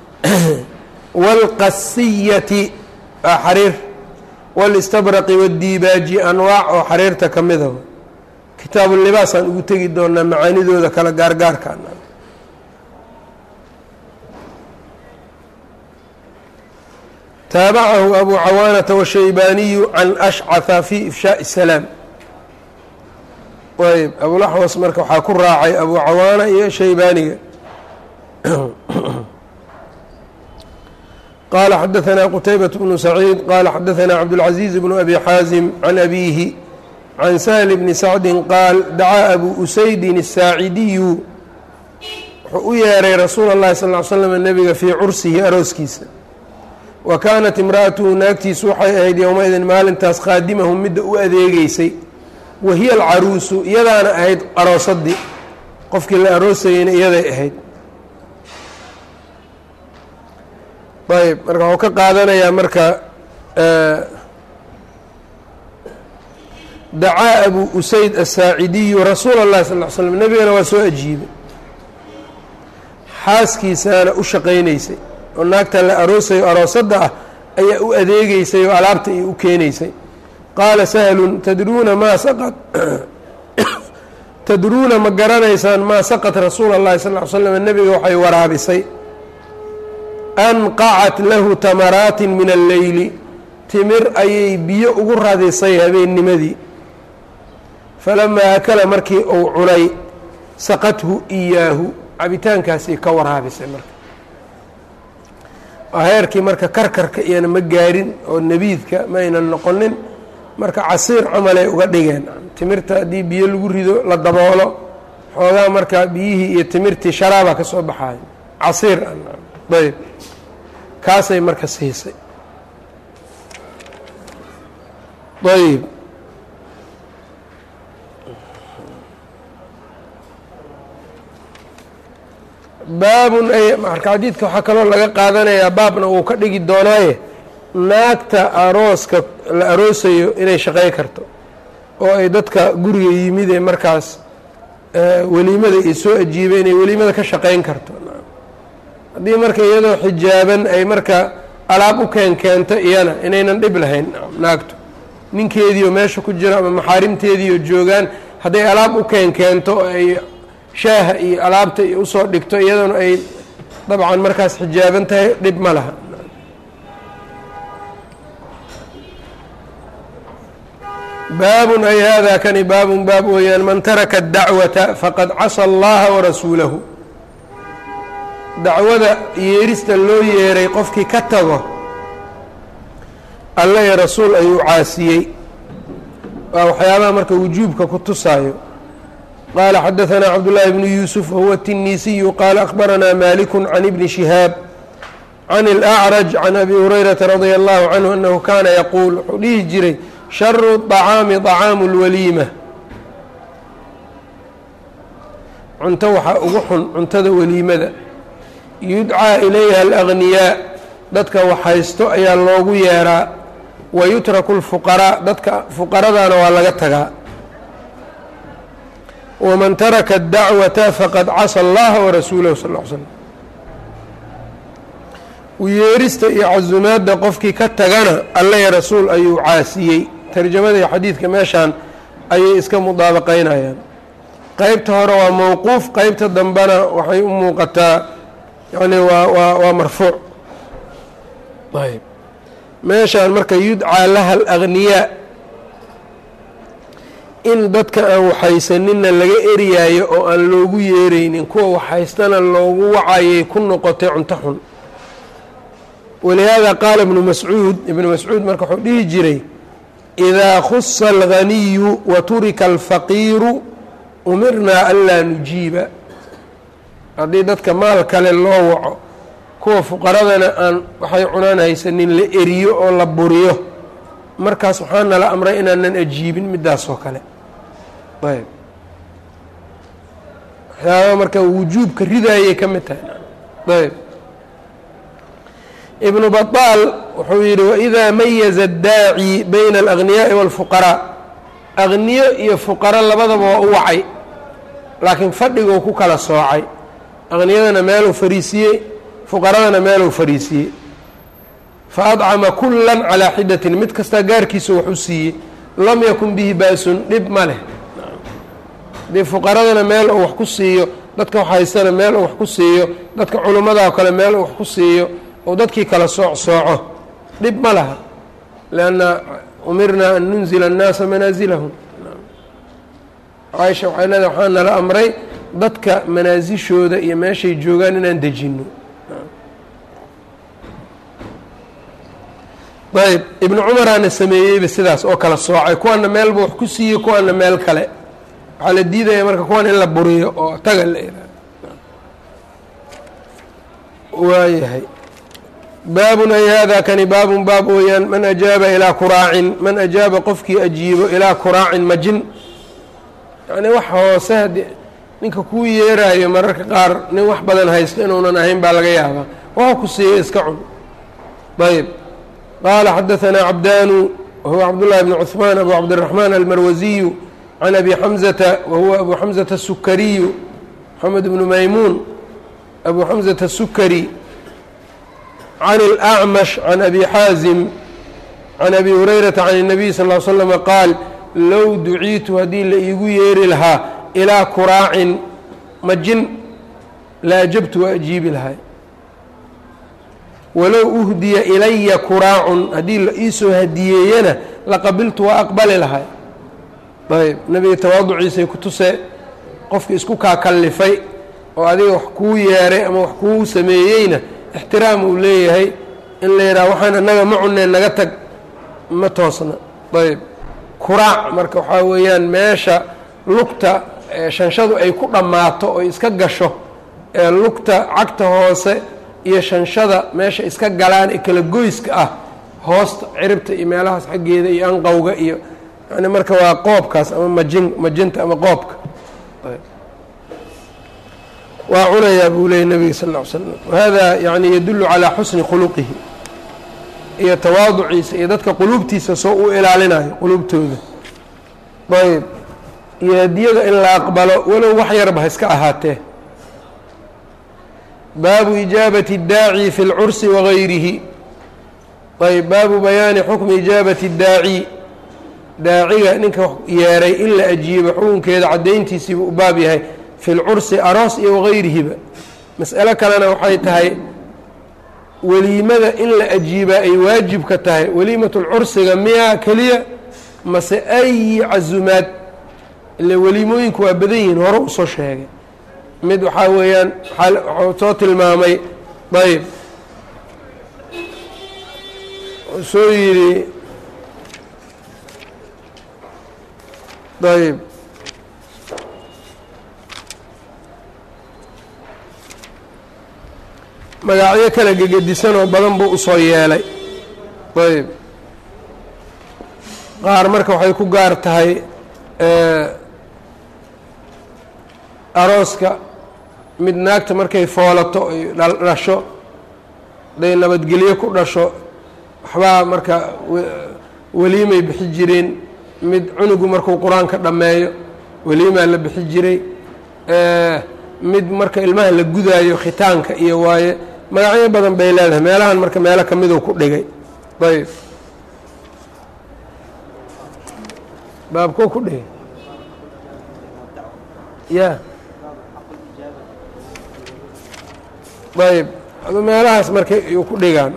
wاlqasiyati waa xariir wاlistabraqi wاdiibaaji anwaac oo xariirta ka mida kitaabu libaasaan ugu tegi doonaa macaanidooda kala gaargaarka taabacahu abu cawaanata washaybaaniyu can ashcaha fi ifshaaءi الsalaam ayb abulaxwas marka waxaa ku raacay abu cawaana iyo shaybaaniga qala xadaثna qtaybaة bnu saciid qala xadaثna cabdالcaزiiz bnu abi xaazim can abihi can sahl bni sacdi qaal dacaa abu usaydin الsaacidiyu wuxuu u yeeray rasuul اllahi sal ly slm nebiga fii cursihi arooskiisa wa kaanat imra'atuhu naagtiisu waxay ahayd yowmaidin maalintaas khaadimahum midda u adeegeysay wa hiya alcaruusu iyadaana ahayd aroosadii qofkii la aroosayeyna iyaday ahayd ayb marka waxuu ka qaadanayaa marka dacaa abu usayd asaacidiyu rasuula اllahi sal ly slm nebigana waa soo ajiibay xaaskiisaana u shaqaynaysay oo naagta la aroosayo aroosadda ah ayaa u adeegeysay oo alaabta iyo u keenaysay qaala sahlun tadruuna maa saqad tadruuna ma garanaysaan maa saqad rasuula اllahi sal ly slam nebiga waxay waraabisay anqacat lahu tamaraatin min alleyli timir ayay biyo ugu radisay habeennimadii falamaa akala markii uu cunay saqathu iyaahu cabitaankaasay ka waraabisay marka waa heerkii marka karkarka iyana ma gaarin oo nebiidka ma aynan noqonin marka casiir camalay uga dhigeen timirta haddii biyo lagu rido la daboolo xoogaa marka biyihii iyo timirtii sharaaba ka soo baxayo casiir ayb kaasay marka siisay ayb baabun ay marka xadiidka waxaa kaloo laga qaadanayaa baabna uu ka dhigi doonaaye naagta arooska la aroosayo inay shaqey karto oo ay dadka guriga yimid ee markaas weliimada iyo soo ajiibay inay weliimada ka shaqeyn karto haddii marka iyadoo xijaaban ay marka alaab u keen keento iyana inaynan dhib lahayn naagtu ninkeediioo meesha ku jiro ama maxaarimteediioo joogaan hadday alaab u keen keento oo ay shaaha iyo alaabta iyo usoo dhigto iyaduna ay dabcan markaas xijaaban tahay dhib ma laha baabun ay hada kani baabun baab weeyaan man taraka dacwata faqad casa allaha warasuulahu dacwada yeerista loo yeeray qofkii ka tago alle iyo rasuul ayuu caasiyey waa waxyaabaha marka wujuubka ku tusaayo qaala xadaثna cabdالlahi bnu yuusuf wahuwa الtinisiyu qaala akhbaranaa maliku can ibni shihaab can اlأcraj can abi hurayrata radia allahu canhu anahu kana yaquul wuxuu dhihi jiray sharu طacaami طacaamu اlwaliima cunto waxaa ugu xun cuntada weliimada yudcaa ilayha alagniyaa dadka waxhaysto ayaa loogu yeeraa wa yutraku اlfuqaraa dadka fuqaradana waa laga tagaa waman taraka اdacwata faqad casa allaha warasuulahu sal l slm uyeerista iyo casumaadda qofkii ka tagana alle rasuul ayuu caasiyey tarjamada iyo xadiidka meeshaan ayay iska mudaabaqaynayaan qeybta hore waa mowquuf qeybta dambena waxay u muuqataa yani waa waa waa marfuuc ayb meeshaan marka yudcaa laha alagniyaa in dadka aan waxhaysanina laga eriyaayo oo aan loogu yeeraynin kuwa waxhaystana loogu wacayay ku noqotay cunto xun walihaada qaala ibnu mascuud ibnu mascuud marka wuxuu dhihi jiray idaa khusa alganiyu wa turika alfaqiiru umirnaa anlaa nujiiba haddii dadka maal kale loo waco kuwa fuqaradana aan waxay cunaan haysanin la eriyo oo la buriyo markaas waxaa nala amray inaanan ajiibin midaas oo kale ayb waxyaabaa marka wujuubka ridaayay ka mid tahay ayb ibnu baطaal wuxuu yidhi waidaa mayaza اdaaci bayna alagniyaai wاlfuqaraa agniyo iyo fuqaro labadaba waa u wacay laakiin fadhiguu ku kala soocay aqniyadana meeluu fariisiyey fuqaradana meeluu fariisiyey fa adcama kula calaa xidatin mid kastaa gaarkiisa wax u siiyey lam yakun bihi baasun dhib ma leh haddii fuqaradana meel uu wax ku siiyo dadka wax haystana meel uu wax ku siiyo dadka culimmadaa kale meel uu wax ku siiyo oo dadkii kala sooc sooco dhib ma laha lianna umirnaa an nunzila annaasa manaasilahum caaisha waxay leedahay waxaa nala amray dadka manaasishooda iyo meeshay joogaan inaan dejinno ayb ibnu cumaraana sameeyeyba sidaas oo kala soocay kuwaana meelba wax ku siiyo kuwaana meel kale waxaa la diidaya marka kuwan in la buriyo oo taga la ihaado waayahay baabun ay hada kani baabun baab weeyaan man ajaaba ilaa kuraacin man ajaaba qofkii ajiibo ilaa kuraacin majin yani wax hoose haddii ninka kuu yeeraayo mararka qaar nin wax badan haysto inuunan ahayn baa laga yaabaa waxa ku siiya iska cun ayb qaala xadaثanaa cabdaanu wahuwa cabdullahi bn cuثmaan abu cabdالraxmaan almarwasiyu can abi xamzata wahuwa abu xamzata الsukariyu moxamed bnu maymuun abu xamzata الsukari can اlأcmash can abi xaazim can abi hurayrata can الnabiy sal ll slama qaal low duciitu haddii la iigu yeeri lahaa ilaa kuraacin majin la ajabtu waa ajiibi lahay walow uhdiya ilaya kuraacun haddii la iisoo hadiyeeyana laqabiltu waa aqbali lahay ayb nebiga tawaaduciisay ku tusee qofki isku kaa kallifay oo adiga wax kuu yeeray ama wax kuu sameeyeyna ixtiraam uu leeyahay in la yidhaha waxaan annaga ma cuneen naga tag ma toosna ayb kuraac marka waxaa weeyaan meesha lugta shanshadu ay ku dhammaato oy iska gasho ee lugta cagta hoose iyo shanshada meesha iska galaan ee kala goyska ah hoosta ciribta iyo meelahaas xaggeeda iyo anqowga iyo yani marka waa qoobkaas ama majin majinta ama qoobka waa cunayaa buu leeyay nebiga sal ll ly slam wahada yani yadullu calaa xusni khuluqihi iyo tawaaduciisa iyo dadka quluubtiisa soo u ilaalinayo quluubtooda ayb iyo hadiyada in la aqbalo walow wax yarba ha iska ahaatee baabu ijaabati اdaaci fi اlcursi wagayrihi ayb baabu bayaani xukmi ijaabati اdaaci daaciga ninka yeeray in la ajiibo xukunkeeda caddayntiisiibuu u baab yahay fi lcursi aroos iyo wagayrihiba mas'alo kalena waxay tahay weliimada in la ajiibaa ay waajibka tahay weliimatulcursiga miyaa keliya mase ayi casumaad ile weliimooyinku waa badan yihiin hore usoo sheegay mid waxaa weeyaan waxuu soo tilmaamay ayb soo yidhi ayb magacyo kala gegedisan oo badan buu usoo yeelay ayb qaar marka waxay ku gaar tahay arooska mid naagta markay foolato ay dhasho haday nabadgelyo ku dhasho waxbaa marka weliimay bixi jireen mid cunugu markuu qur-aanka dhammeeyo weliimaa la bixi jiray mid marka ilmaha la gudaayo khitaanka iyo waaye magacyo badan bay leedahay meelahan marka meelo ka miduu ku dhigay ayb baabkuu ku dhigay ya ayb adu meelahaas marka yuu ku dhigaan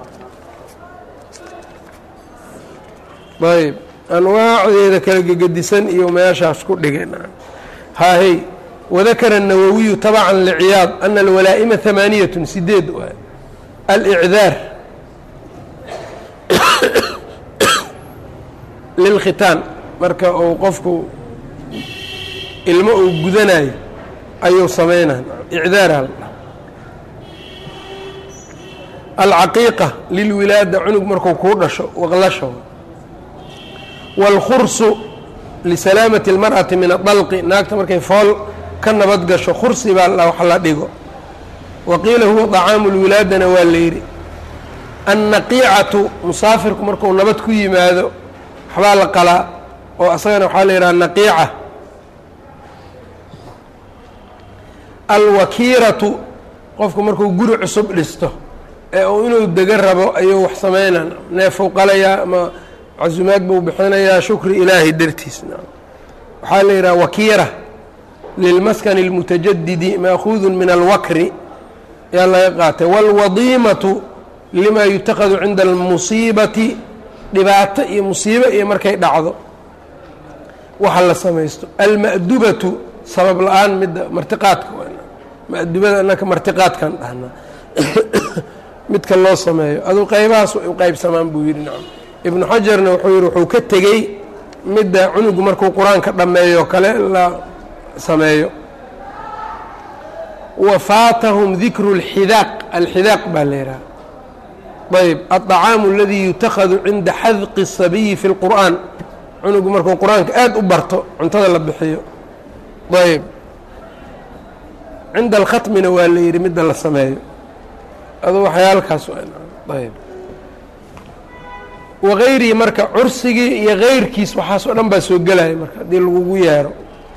ayb anwaacdeeda kala gegedisan iyo meeshaas ku dhigeen haahey wadakara الnawawiyu tabca lciyaad ana alwalaa'ima hamaaniyat sideed waay alicdaar lilkhitaan marka uu qofku ilmo uu gudanayo ayuu sameynaa icdaar alcaqiiqa lilwilaada cunug marku kuu dhasho waqlasho wاlkhursu lisalaamati اlmarأati min adalqi naagta markay fool ka nabad gasho khursi baa wax la dhigo wa qiila huwa طacaamu اlwilaadana waa la yidhi annaqiicatu musaafirku marku nabad ku yimaado waxbaa la qalaa oo asagana waxaa la yidhaha naqiica alwakiiratu qofku markuu guri cusub dhisto ee uu inuu dega rabo ayuu wax sameynaa neefuu qalayaa ama casumaad buu bixinayaa shukri ilaahi dartiis waxaa la yidhaha wakiira lilmaskani اlmutajadidi maakuudu min alwakri yaa laga qaatay wاlwadiimatu lima yutakadu cinda almusiibati dhibaato iyo musiibo iyo markay dhacdo waxa la samaysto alma'dubatu sabab la-aan midda martiqaadka ma'dubada anaka martiqaadkan dhahna midka loo sameeyo aduu qaybahaas u qaybsamaan buu yidhi nacam ibnu xajarna wuxuu yidhi wuxuu ka tegey midda cunugu markuu qur-aanka dhammeeyo kale la sameeyo wa faatahum dikru اlxidaaq alxidaaq baa la yidhaha ayb aلطacaamu اladii yutakadu cinda xadqi الsabiyi fi اlqur'an cunugu markuu qur-aanka aada u barto cuntada la bixiyo ayb cinda alkhatmina waa la yidhi midda la sameeyo adu waxyaalkaas ayb wagayrihi marka cursigii iyo gayrkiis waxaas oo dhan baa soo gelaya marka haddii lagugu yeero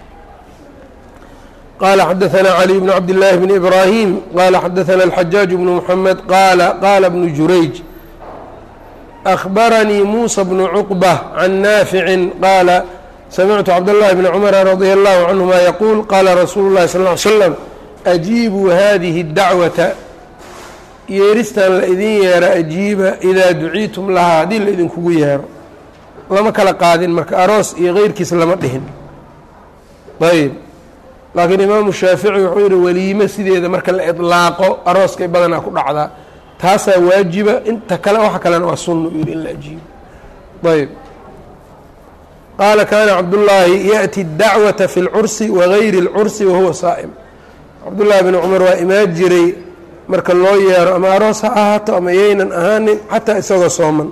qala xadaثna clي bn cabd الlahi bn ibrahim qala xadaثna الxajaaج bn mحamed qala qala bn jurayj أخbaranii muسى bn cqbة can naafici qaala samictu cabdالlahi bn cmr radي الlahu canهuma yquul qala rasuulu الlahi sal اه ly slm أjiibuu hadihi الdacwaةa yeeristan la idin yeera ajiiba idaa duciitum lahaa haddii la idinkugu yeero lama kala qaadin marka aroos iyo keyrkiis lama dhihin ayb laakiin imaamu shaafici wuxuu yihi weliime sideeda marka la idlaaqo arooskay badanaa ku dhacdaa taasaa waajiba inta kale waxa kalena waa sunna u yihi in la ajiibo ayb qaala kaana cabdullaahi yaأti اdacwata fi اlcursi wagayri اlcursi wahuwa saa'im cabdullaahi bn cumar waa imaan jiray marka loo yeero ama aroos ha ahaato ama yaynan ahaanin xataa isagoo sooman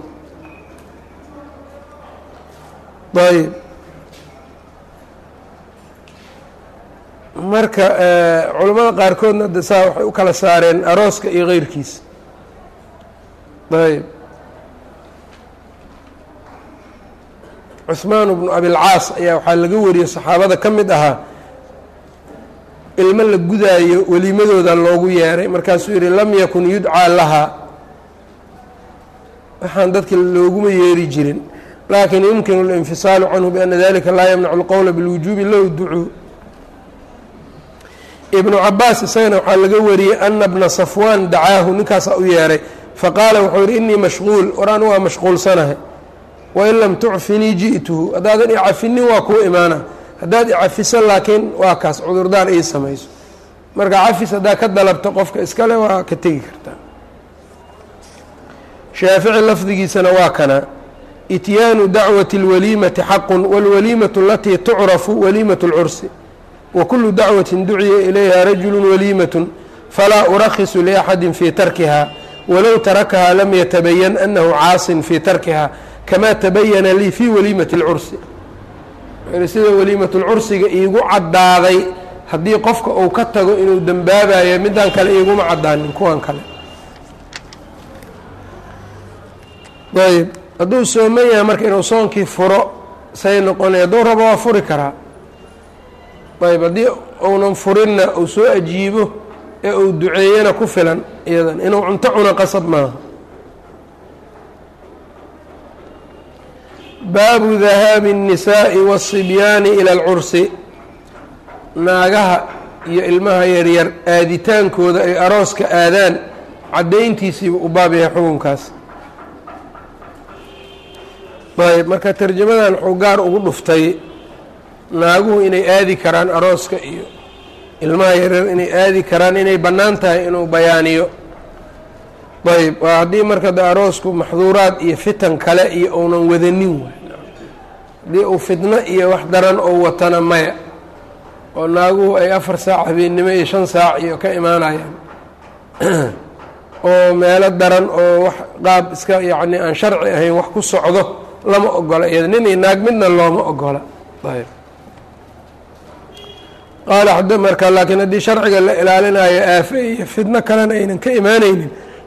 ayb marka culammada qaarkoodna de saa waxay u kala saareen arooska iyo keyrkiisa ayb cuثmaan bnu abilcaas ayaa waxaa laga wariyey saxaabada ka mid ahaa ilmo la gudaayo welimadooda loogu yeeray markaasuu yihi lam yakun yudcaa lahaa waxaan dadka looguma yeeri jirin lakin yumkin اlinfisaalu canhu biana dalika laa yamnacu اlqowla biاlwujuubi low ducuu ibnu cabaas isagana waxaa laga wariyey ana bna safwaan dacaahu ninkaasaa u yeeray faqaala wuxuu yihi inii mashquul war anu waa mashquulsanahay wain lam tucfinii ji'tuhu haddaadan icafinin waa kuu imaana haddaad icafiso laakiin waa kaas cudurdaar ii samayso marka cafis haddaa ka dalabto qofka iskale waa ka tegi kartaa shaafici lafdigiisana waa kana ityaanu dacwati اlwaliimati xaqu wاlwaliimatu alatii tucrafu waliimat اlcursi wakulu dacwatin duciya ilayha rajulu waliimat falaa urakhisu liaxadi fii tarkiha walow tarakahaa lam yatabayan anahu caasin fii tarkiha kamaa tabayana lii fii waliimati اlcursi sida waliimat lcursiga iigu caddaaday haddii qofka uu ka tago inuu dembaabayo midaan kale iiguma caddaanin kuwan kale ayb hadduu sooman yahay marka inuu soonkii furo say noqonay hadduu rabo waa furi karaa ayb haddii uunan furinna uu soo ajiibo ee uu duceeyana ku filan iyadan inuu cunto cuna qasab maaha baabu dahaabi الnisaaءi waالصibyaani ilى اlcursi naagaha iyo ilmaha yaryar aaditaankooda ay arooska aadaan caddayntiisiiba u baab yahay xukunkaas ayb marka tarjamadan wuxuu gaar ugu dhuftay naaguhu inay aadi karaan arooska iyo ilmaha yaryar inay aadi karaan inay bannaan tahay inuu bayaaniyo ayb waa haddii marka de aroosku maxduuraad iyo fitan kale iyo uunan wadanin waay haddii uu fitno iyo wax daran oo watana maya oo naaguhu ay afar saac habeennimo iyo shan saac iyo ka imaanayaan oo meelo daran oo wax qaab iska yacni aan sharci ahayn wax ku socdo lama ogola iyada nin iyo naag midna looma ogola ayb qaala xada marka laakiin haddii sharciga la ilaalinayo aafe iyo fidno kalena aynan ka imaanaynin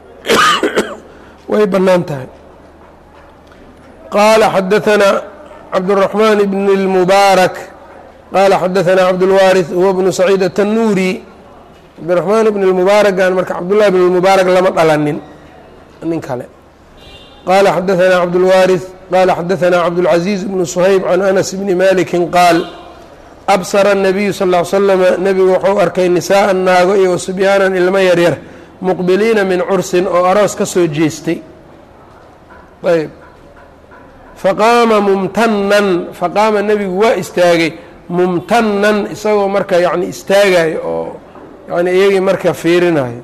way bannaan tahay qaala xadaanaa cabdالرaحmaan bn الmubaarak qaala xadaanaa cabdulwaariث huwa bnu saciid atanuuri cabdiraxmaan bn اlmubaaragan marka cabdullahi bn اlmubaarak lama dhalanin nin kale qaala xadaanaa cabdulwaariث qaala xadaanaa cabdاlcaزiiz bnu shayb can anas bni maliki qaal absara الnabiyu sal ا l slama nebigu wuxuu arkay nisaءa naago iyo wasubyaanan ilmo yaryar muqbiliina min cursin oo aroos ka soo jeestay ayb faqaama mumtanan faqaama nebigu waa istaagay mumtanan isagoo marka yani istaagayo oo yani iyagii marka fiirinayo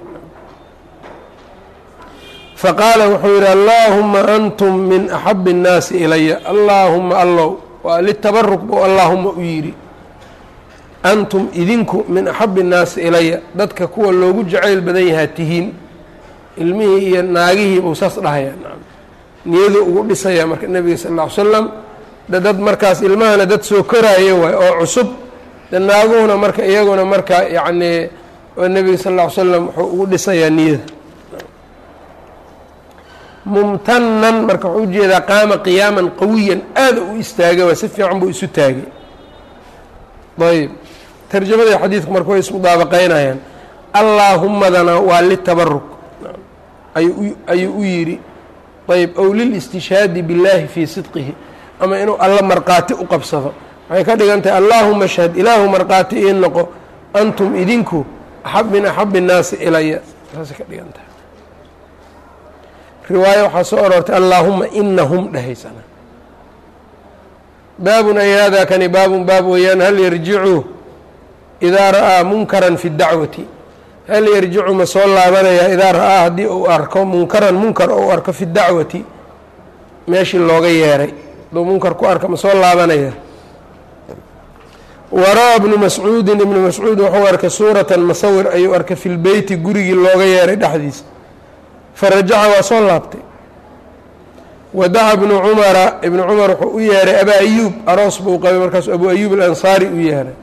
faqaala wuxuu yidhi allaahuma antum min axabi الnaasi ilaya allaahuma allow waa litabaruk buu allaahuma u yidhi antum idinku min axabi الnaasi ilaya dadka kuwa loogu jacayl badan yahaa tihiin ilmihii iyo naagihii buu saas dhahayaa niyaduu ugu dhisayaa marka nebiga sal ll ly slam de dad markaas ilmahana dad soo koraayo waay oo cusub de naaguhuna marka iyaguna marka yacnii nebiga sal ll ly slam wuxuu ugu dhisayaa niyada mumtanan marka wuxuu ujeedaa qaama qiyaaman qawiyan aada u istaaga waa si fiican buu isu taagay ayb tarjamada xadiidku marka way ismudaabaqeynayaan allaahumadana waa litabaruk ayuu u yidhi ayb ow lilistishhaadi billaahi fii sidqihi ama inuu alla markhaati u qabsado waxay ka dhigan tahay allaahuma shhad ilaahu markhaati ii noqo antum idinku axab min axabi innaasi ilaya saasay ka dhigan tahay riwaayo waxaa soo aroortay allaahuma inahum dhahaysana baabun ay hada kani baabun baab weeyaan hal yarjicu idaa ra'aa munkaran fi dacwati hal yarjicu ma soo laabanayaa idaa ra'aa haddii uu arko munkaran munkar ou arko fi dacwati meeshii looga yeeray hadduu munkar ku arka ma soo laabanaya waraa ibnu mascuudin ibnu mascuud wuxuu arkay suuratan masawir ayuu arkay fi lbeyti gurigii looga yeeray dhexdiisa farajaca waa soo laabtay wadaca ibnu cumara ibnu cumar wuxuu u yeeray abaa ayuub aroos buu qabay markaasu abu ayuub alansaari u yeeray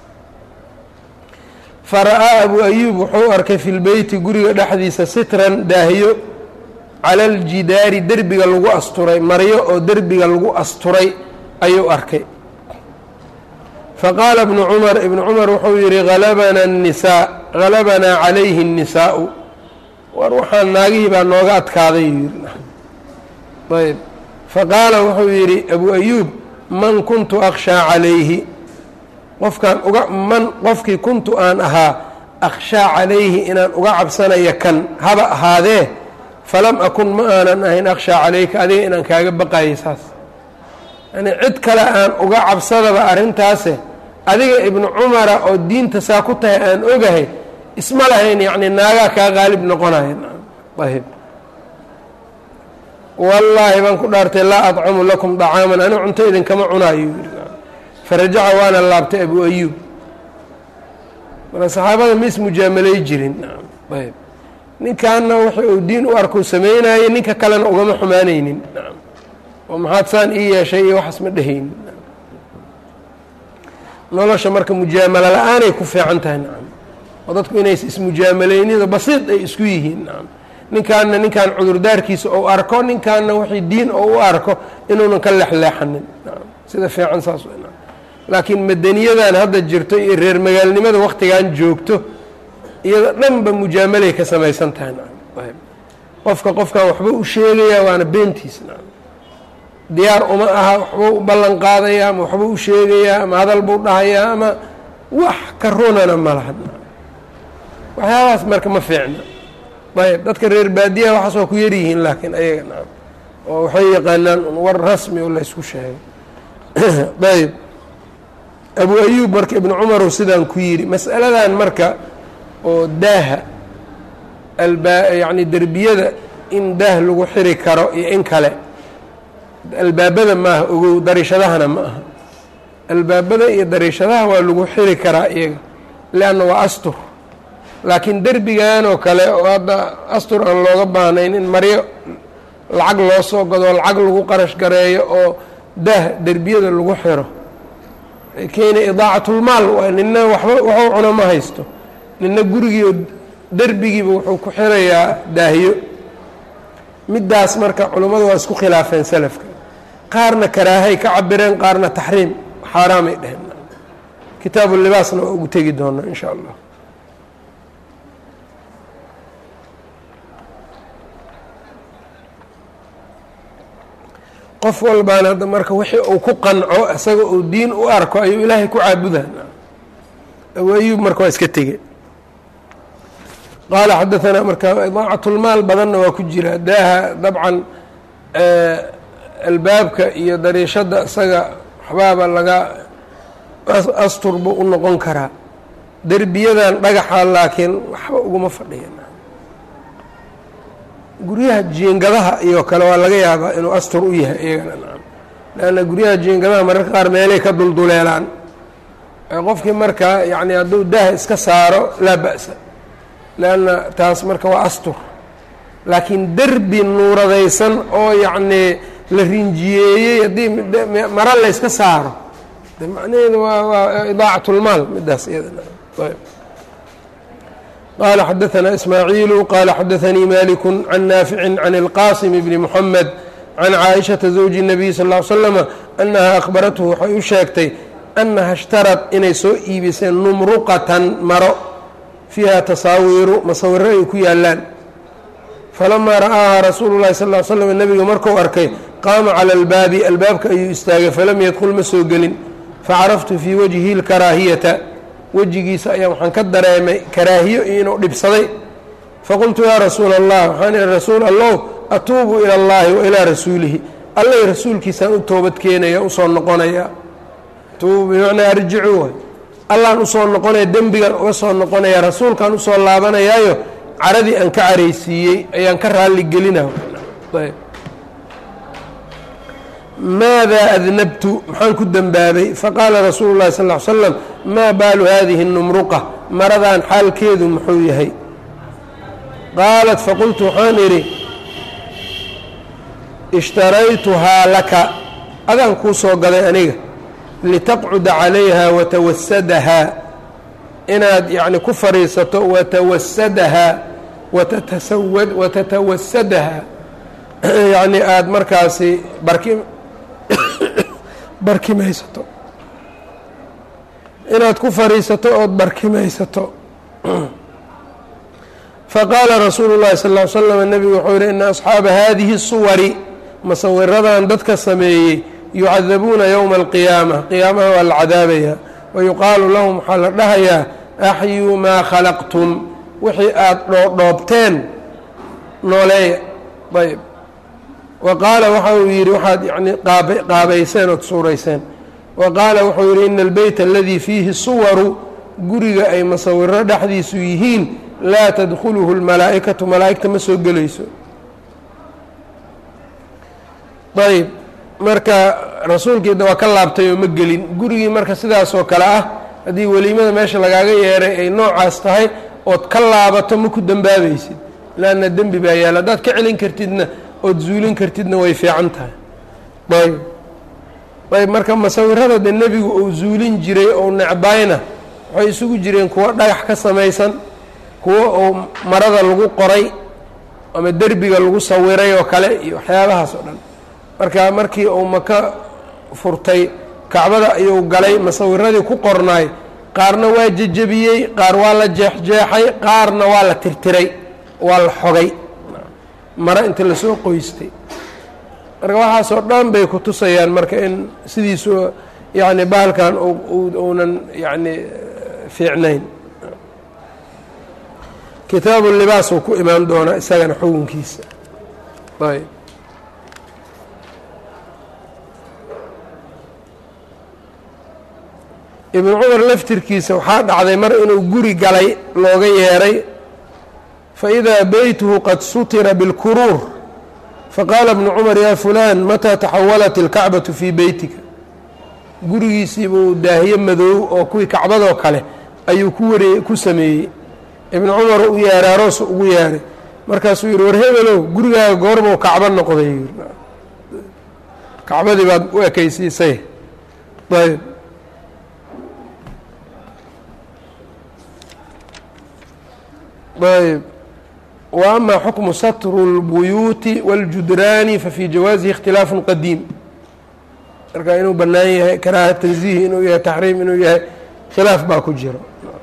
fara-aa abu ayuub wuxuu arkay fi lbeyti guriga dhexdiisa sitran daahiyo cala aljidaari derbiga lagu asturay maryo oo derbiga lagu asturay ayuu arkay faqaala ibnu cumar ibnu cumar wuxuu yihi halabana الnisaa halabanaa calayhi الnisaau war waxaan naagihii baa nooga adkaaday yuu yihi ayb faqaala wuxuu yidhi abu ayuub man kuntu akhshaa calayhi qofkaan uga man qofkii kuntu aan ahaa akhshaa calayhi inaan uga cabsanaya kan haba ahaadee falam akun ma aanan ahayn akhshaa calayka adiga inaan kaaga baqayay saas yani cid kale aan uga cabsadaba arrintaase adiga ibnu cumara oo diinta saa ku tahay aan ogahay isma lahayn yacni naagaa kaa qaalib noqonaya ayb wallaahi baan ku dhaartay laa adcamu lakum dacaaman anigu cunto idinkama cunaayo farajaca waana laabtay abu ayuub marka saxaabada ma ismujaamalay jirin ayb ninkaana wixi uu diin u arkuu sameynayay ninka kalena ugama xumaanaynin oo maxaad saan ii yeeshay iyo waxaas ma dhehaynin nolosha marka mujaamalo la-aanay ku fiican tahay nacam oo dadku inays ismujaamalaynida basiid ay isku yihiin nacam ninkaana ninkaan cudurdaarkiisa ou arko ninkaana wixii diin oo u arko inuunan ka leexleexanin nacam sida fiican saas nacam laakiin madaniyadan hadda jirto iyo reer magaalnimada waktigan joogto iyada dhanba mujaamalay ka samaysan tahay nacam ayb qofka qofkan waxba u sheegayaa waana beentiis nacam diyaar uma aha waxbuu u ballan qaadayaa ama waxbuu u sheegayaa ama hadal buu dhahayaa ama wax ka runana ma laha waxyaabahaas marka ma fiicna ayb dadka reer baadiyaha waxaas waa ku yaryihiin laakiin ayaga nacam oo waxay yaqaanaan un war rasmi oo laysku sheegay ayb abu ayuub marka ibnu cumarow sidaan ku yidhi mas'aladan marka oo daaha alba yacni derbiyada in daah lagu xiri karo iyo in kale albaabada maaha ogow dariishadahana ma aha albaabada iyo dariishadaha waa lagu xiri karaa iyaga leanna waa astur laakiin derbigan oo kale oo hadda astur aan looga baahnayn in maryo lacag loo soo gado lacag lagu qarash gareeyo oo daah derbiyada lagu xiro keena idaacatlmaal waa nina waxba waxuu cuno ma haysto nina gurigiio derbigiiba wuxuu ku xirayaa daahyo middaas marka culummadu waa isku khilaafeen salafka qaarna karaahay ka cabireen qaarna taxriim xaaraamay dheheen kitaabu libaasna waa ugu tegi doonaa in sha allah qof walbaana hadda marka wixii uu ku qanco isaga uu diin u arko ayuu ilaahay ku caabudaa abu ayuub marka waa iska tege qaala xadaanaa marka idaacatlmaal badanna waa ku jira daaha dabcan albaabka iyo dariishadda isaga waxbaaba laga astur buu u noqon karaa derbiyadan dhagaxa laakiin waxba uguma fadhiya guryaha jiingadaha iyo kale waa laga yaabaa inuu astur u yahay iyagana nacam leanna guryaha jiingadaha mararka qaar meelay ka dulduleelaan qofkii marka yacni hadduu daah iska saaro laa ba'sa leanna taas marka waa astur laakiin derbi nuuradaysan oo yacnii la rinjiyeeyey haddii mara la yska saaro de macnaheedu waa waa idaacatlmaal midaas iyadana qala xadaثna ismaaعiilu qala xadaثanii maliku can naafici can اlqasim bni mxamed can caaishaةa zawji الnabiy sal ا l slama anaha akhbarathu waxay u sheegtay anaha اshtarad inay soo iibiseen numruqatan maro fiiha tasaawiiru masawiro ay ku yaalaan falamaa ra'aaha rasuulu اlahi sal l slm nebiga marku arkay qaama calى اlbaabi albaabka ayuu istaagay falam yadkul ma soo gelin facaraftu fii wajhi اlkaraahiyata wejigiisa ayaa waxaan ka dareemay karaahiyo inuu dhibsaday faqultu yaa rasuula allah waxaan ihi rasuul allow atuubu ila اllahi wa ilaa rasuulihi allay rasuulkiisaan u toobad keenaya usoo noqonaya tuubu bimacnaa arjicuu way allaan usoo noqonaya dembigan uga soo noqonaya rasuulkaan usoo laabanayaayo caradii aan ka caraysiiyey ayaan ka raalli gelina maada adnabtu maxaan ku dembaabay faqaala rasuulu llahi sal ly slam maa baalu hadihi اnumruqa maradan xaalkeedu muxuu yahay qaalat faqultu waxaan idhi ishtaraytuhaa laka adaan kuu soo gaday aniga litaqcuda calayha watawasadahaa inaad yacni ku fadhiisato watawasadahaa watatasawad watatawasadahaa yacni aada markaasi barki barkimaysato inaad ku fadhiisato ood barkimaysato faqaala rasuulu llahi sal ly slam nebigu wuxuu yihi ina asxaaba haadihi suwari masawiradan dadka sameeyey yucadabuuna yowma alqiyaama qiyaamaha waa la cadaabayaa wayuqaalu lahum waxaa la dhahayaa axyuu maa khalaqtum wixii aada dhoodhoobteen nooleeya ayb wa qaala waxa uu yidhi waxaad yani qaabayseen ood suurayseen wa qaala wuxuu yidhi ina albeyt aladii fiihi suwaru guriga ay masawiro dhexdiisu yihiin laa tadkhuluhu اlmalaa'ikatu malaa'igta ma soo gelayso ayb marka rasuulkiida waa ka laabtay oo ma gelin gurigii marka sidaasoo kale ah haddii weliimada meesha lagaaga yeeray ay noocaas tahay ood ka laabato ma ku dembaabaysid laanna dembi baa yaala haddaad ka celin kartidna ood zuulin kartidna way fiican tahay ayb ayb marka masawirada de nebigu uu zuulin jiray ou necbayna waxay isugu jireen kuwo dhagax ka samaysan kuwo uu marada lagu qoray ama derbiga lagu sawiray oo kale iyo waxyaabahaas oo dhan marka markii uu maka furtay kacbada ayuu galay masawiradii ku qornaay qaarna waa jejebiyey qaar waa la jeexjeexay qaarna waa la tirtiray waa la xogay maro inta lasoo qoystay marka waxaasoo dhan bay ku tusayaan marka in sidiisu yacni bahalkan uunan yacni fiicnayn kitaabu libaas uu ku imaan doonaa isagana xukunkiisa ayb ibnu cumar laftirkiisa waxaa dhacday mar inuu guri galay looga yeeray faidaa beytuhu qad sutira bilkuruur faqaala ibnu cumar yaa fulaan mataa taxawalat ilkacbatu fii beytika gurigiisiibuu daahiye madoow oo kuwii kacbadoo kale ayuu ku ware ku sameeyey ibnu cumar u yeeray aroos ugu yeeray markaasuu yihi war hebelow gurigaaga goorbuu kacbo noqday kacbadii baad u ekaysiisay ayb ayb wa ama xukmu satru اlbuyuuti wاljudraani fafii jawaasihi اkhtilaafu qadiim marka inuu bannaan yahay karaaha tanziih inuu yahay taxriim inuu yahay khilaaf baa ku jiro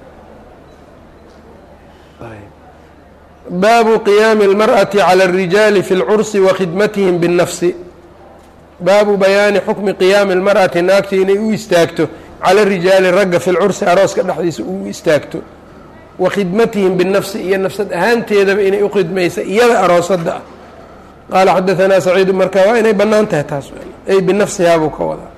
baabu qiyaami اlmarأaةi calى الrijaali fi اlcursi wa khidmatihim bالnafsi baabu bayaani xukmi qiyaami اlmarأati naagta inay u istaagto cala rijaali ragga fi lcursi arooska dhexdiisa u istaagto wa khidmatihim binafsi iyo nafsad ahaanteedaba inay u khidmaysa iyada aroosada ah qaala xadaanaa saciidu marka waa inay bannaan tahay taas ay binafsihaa buu ka wadaa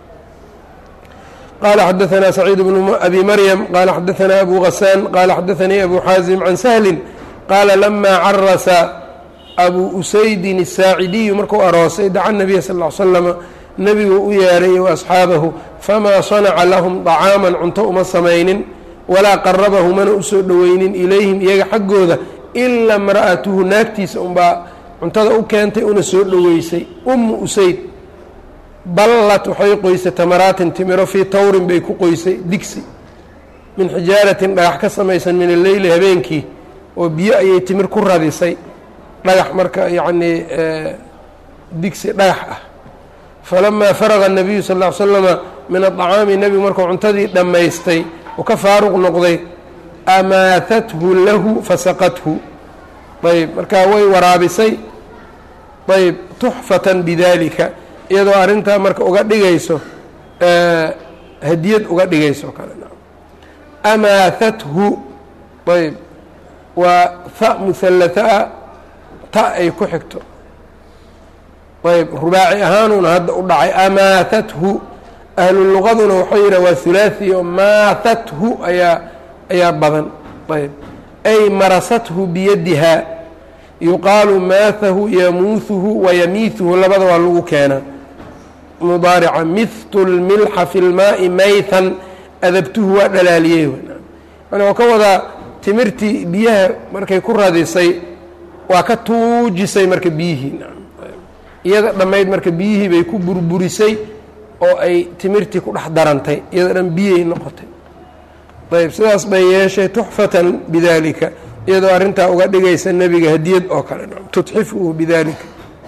qaala xadaanaa saciid bnu abi maryam qaala xadaanaa abu gasaan qaala xadaanii abu xaasim can sahlin qaala lamaa carasa abu usaydin الsaacidiyu markuu aroosay daca nabiya sal ll slama nebigu u yeeray wa asxaabahu famaa sanaca lahum طacaaman cunto uma samaynin walaa qarabahu mana usoo dhoweynin ilayhim iyaga xaggooda ilaa imra'atuhu naagtiisa unbaa cuntada u keentay una soo dhoweysay ummu usayd ballat waxay qoysay tamaraatin timiro fii tawrin bay ku qoysay digsi min xijaaratin dhagax ka samaysan min alleyli habeenkii oo biyo ayay timir ku radisay dhagax marka yacnii digsi dhagax ah falamaa faraqa الnabiyu sal ll ly slama min aطacaami nebigu markuu cuntadii dhammaystay oo ka faaruq noqday amaahathu lahu fasaqathu ayb markaa way waraabisay ayb tuxfatan bidalika iyadoo arrintaa marka uga dhigayso hadiyad uga dhigayso kale amaahathu ayb waa ha muhallataa ta ay ku xigto ayb rubaaci ahaanuuna hadda u dhacay amaahathu ahlu luqaduna waxau yidhah waa hulaaثi oo maahathu ayaa ayaa badan ayb ay marasathu biyadiha yuqaalu maahahu yamuuhuhu wayamiihuhu labada waa lagu keenaa mudaarica mihtu lmilxa fi lmaai maythan adabtuhu waa dhalaaliyey yani waa ka wadaa timirtii biyaha markay ku radisay waa ka tuujisay marka biyihii iyada dhammayd marka biyihii bay ku burburisay oo ay timirtii ku dhex darantay iyada dhan biyay noqotay ayb sidaas bay yeeshay tuxfatan bidalika iyadoo arrintaa uga dhigaysa nebiga hadiyad oo kale tudxifuhu bidalika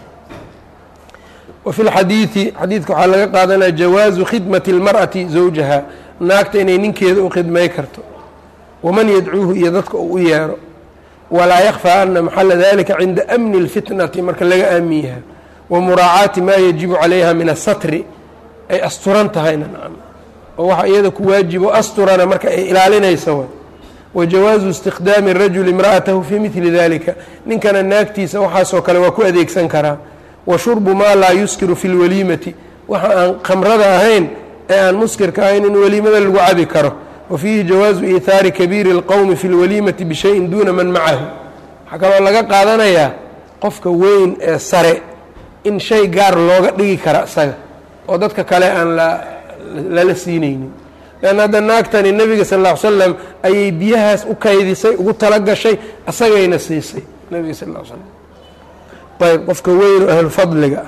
wa fi lxadiidi xadiidka waxaa laga qaadanaya jawaazu khidmati اlmar'ati zawjaha naagta inay ninkeeda u khidmay karto waman yadcuuhu iyo dadka uu u yeero walaa yakfaa ana maxala dalika cinda amni اlfitnati marka laga aamin yahay wa muraacaati maa yajibu calayha min asatri ay asturan tahayna nacam oo waxa iyada ku waajibo asturana marka ay ilaalinaysa way wa jawaazu istikhdaami rajuli imra'atahu fii midli dalika ninkana naagtiisa waxaasoo kale waa ku adeegsan karaa wa shurbu maa laa yuskiru fi lwaliimati waxa aan khamrada ahayn ee aan muskirka ahayn in weliimada lagu cabi karo wa fiihi jawaazu iihaari kabiiri اlqowmi fi lwaliimati bishayin duuna man macahu waxaa kaloo laga qaadanayaa qofka weyn ee sare in shay gaar looga dhigi kara isaga oo dadka kale aan lala siinaynin leanna hadda naagtani nebiga sal ll ly slam ayay biyahaas u kaydisay ugu tala gashay asagayna siisay nebiga sal l slam ayb qofka weyn oo ahlufadliga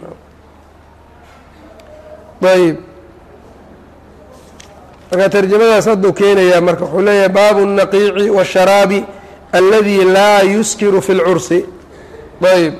ah ayb marka tarjamadaas hadduu keenayaa marka wuxuu leeyahay baabu الnaqiici wالsharaabi aladi laa yuskiru fi اlcursi ayb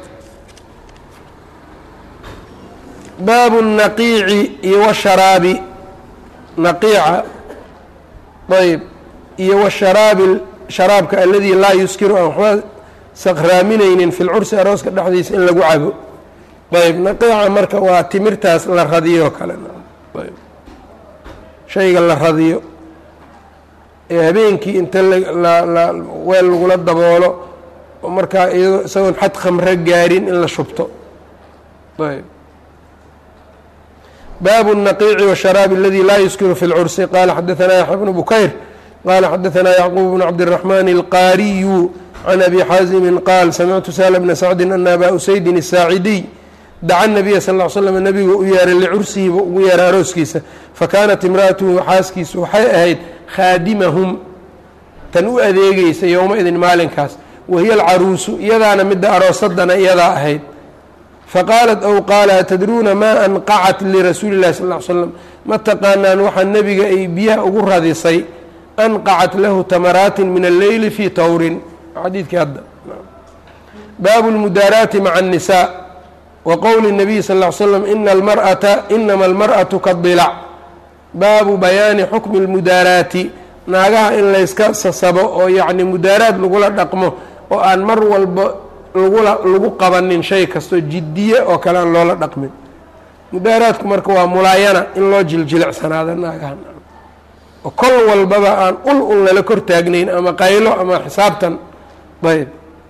baabu الnaqiici iyo wsharaabi naqiica ayb iyo wsharaabi sharaabka aladii laa yuskiru aan waxba saqraaminaynin fi lcursi arooska dhexdiisa in lagu cabo ayb naqiica marka waa timirtaas la radiyo kale ayb shayga la radiyo ee habeenkii inta la weel lagula daboolo oo markaa iyadoo isagoon xad khamro gaarin in la shubto ayb baabu الnaqiici wالsharaabi aladi laa yuskiru fi اlcursi qala xadaثna yaxya bnu bukayr qala xadaثna yacquub bnu cabdالraxman اlqaariyu can abi xaazimi qaal samictu sahla bna sacdi ana aba usaydin الsaacidiy daca nabiya sal ll slam nabigu u yeeray licursihi buu ugu yeeray arooskiisa fakaanat imra'atuhu xaaskiisu waxay ahayd khaadimahum tan u adeegeysa yowma-idin maalinkaas wahiya alcaruusu iyadaana midda aroosadana iyadaa ahayd faqaalat ow qaala atadruuna maa anqacat lirasuuli llahi sal l slam ma taqaanaan waxaa nebiga ay biyaha ugu radisay anqacat lahu tamaraatin min alleyli fii tawrin xadiidkii hadda baabu lmudaaraati maca annisaa wa qowli الnabiy sal ll slam ina almar'ata inama almar'atu kadilac baabu bayaani xukmi اlmudaaraati naagaha in layska sasabo oo yacni mudaaraad lagula dhaqmo oo aan mar walba lagula lagu qabanin shay kasto jiddiye oo kale aan loola dhaqmin mudaaraadku marka waa mulaayana in loo jiljilicsanaado naagaha oo kol walbaba aan ul un lala kor taagnayn ama qaylo ama xisaabtan ayb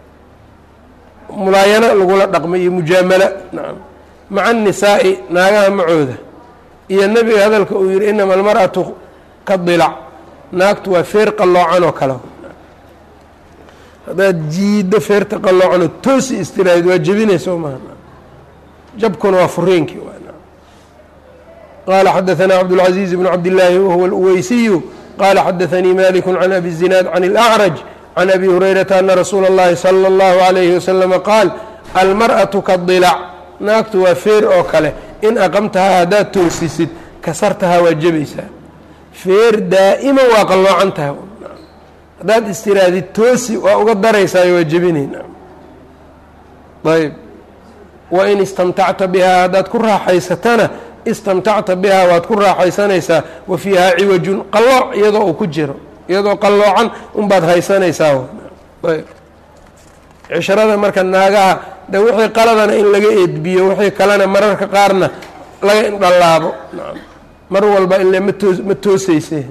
mulaayano lagula dhaqmo iyo mujaamala nacam maca annisaa'i naagaha macooda iyo nebiga hadalka uu yihi inama almar'atu ka dilac naagtu waa feer qalloocan oo kale haddaad jiiddo feerta qalloocanoo toosi istiraahid waa jebinaysa o maha jabkuna waa furiinkii qaala xadaثna cabdالcaزiiز bn cabdالlaahi wahuwa اlweysiyu qaala xadaثanii malik can abi الzinaad can اlأcraj can abi hurayrata ana rasuula اllahi salى اllahu عalayhi waslama qaal almarأaةu kadilac naagtu waa feer oo kale in aqamtahaa haddaad toosisid kasartahaa waa jebaysaa feer daa'ima waa qalloocan tahay haddaad istiraadid toosi waa uga daraysaayo waa jebinayna ayb wa in istamtacta bihaa haddaad ku raaxaysatana istamtacta bihaa waad ku raaxaysanaysaa wa fiihaa ciwajun qallooc iyadoo uu ku jiro iyadoo qalloocan unbaad haysanaysaa ayb cishrada marka naagaha de wixii qaladana in laga eedbiyo wixii kalena mararka qaarna laga indhalaabo mar walba ile matoo ma tooseyse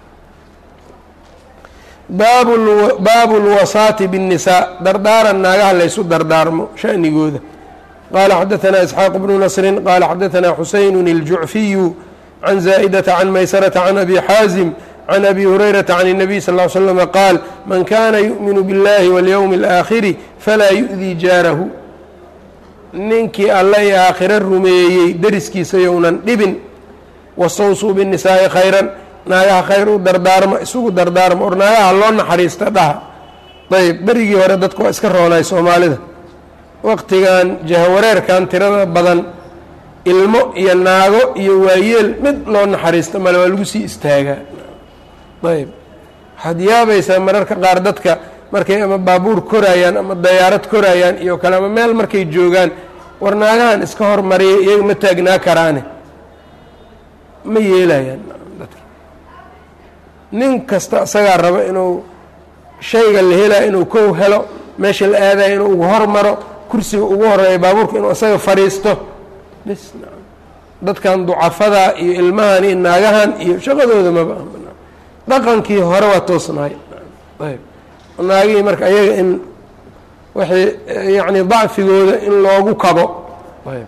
baabu baabu lwasaati biالnisaa dardaaran naagaha laysu dardaarmo shanigooda qaala xadaثna isxaaq bnu nasri qaala xadaثna xuseyn الjucfiyu can zaa'data can maysarata can abi xaazim can abi hurayrata can الnabiy sal ly slm qaal man kana yu'minu biاllahi waاlyowmi اlآakhiri falaa yu'dii jaarahu ninkii alla i aakhiro rumeeyey deriskiisa younan dhibin wastawsuu biالnisaa'i khayran naagaha khayr u dardaarma isugu dardaarma or naagaha loo naxariista dhaha ayb berigii hore dadku waa iska roonay soomaalida waqtigan jahawareerkan tirada badan ilmo iyo naago iyo waayeel mid loo naxariista male waa lagu sii istaagaa ayb waxaad yaabaysaa mararka qaar dadka markay ama baabuur koraayaan ama dayaarad koraayaan iyo kale ama meel markay joogaan war naagahan iska hormariya iyaga ma taagnaa karaane ma yeelayaan dadka nin kasta isagaa raba inuu shayga la helaya inuu kow helo meesha la aadaya inuu ugu hormaro kursiga ugu horeeya baabuurka inuu isaga fadhiisto bis dadkan ducafada iyo ilmahan iyo naagahan iyo shaqadooda maba dhaqankii hore waa toosnaay ayb naagihii marka ayaga in waxay yacni dacfigooda in loogu kabo ayb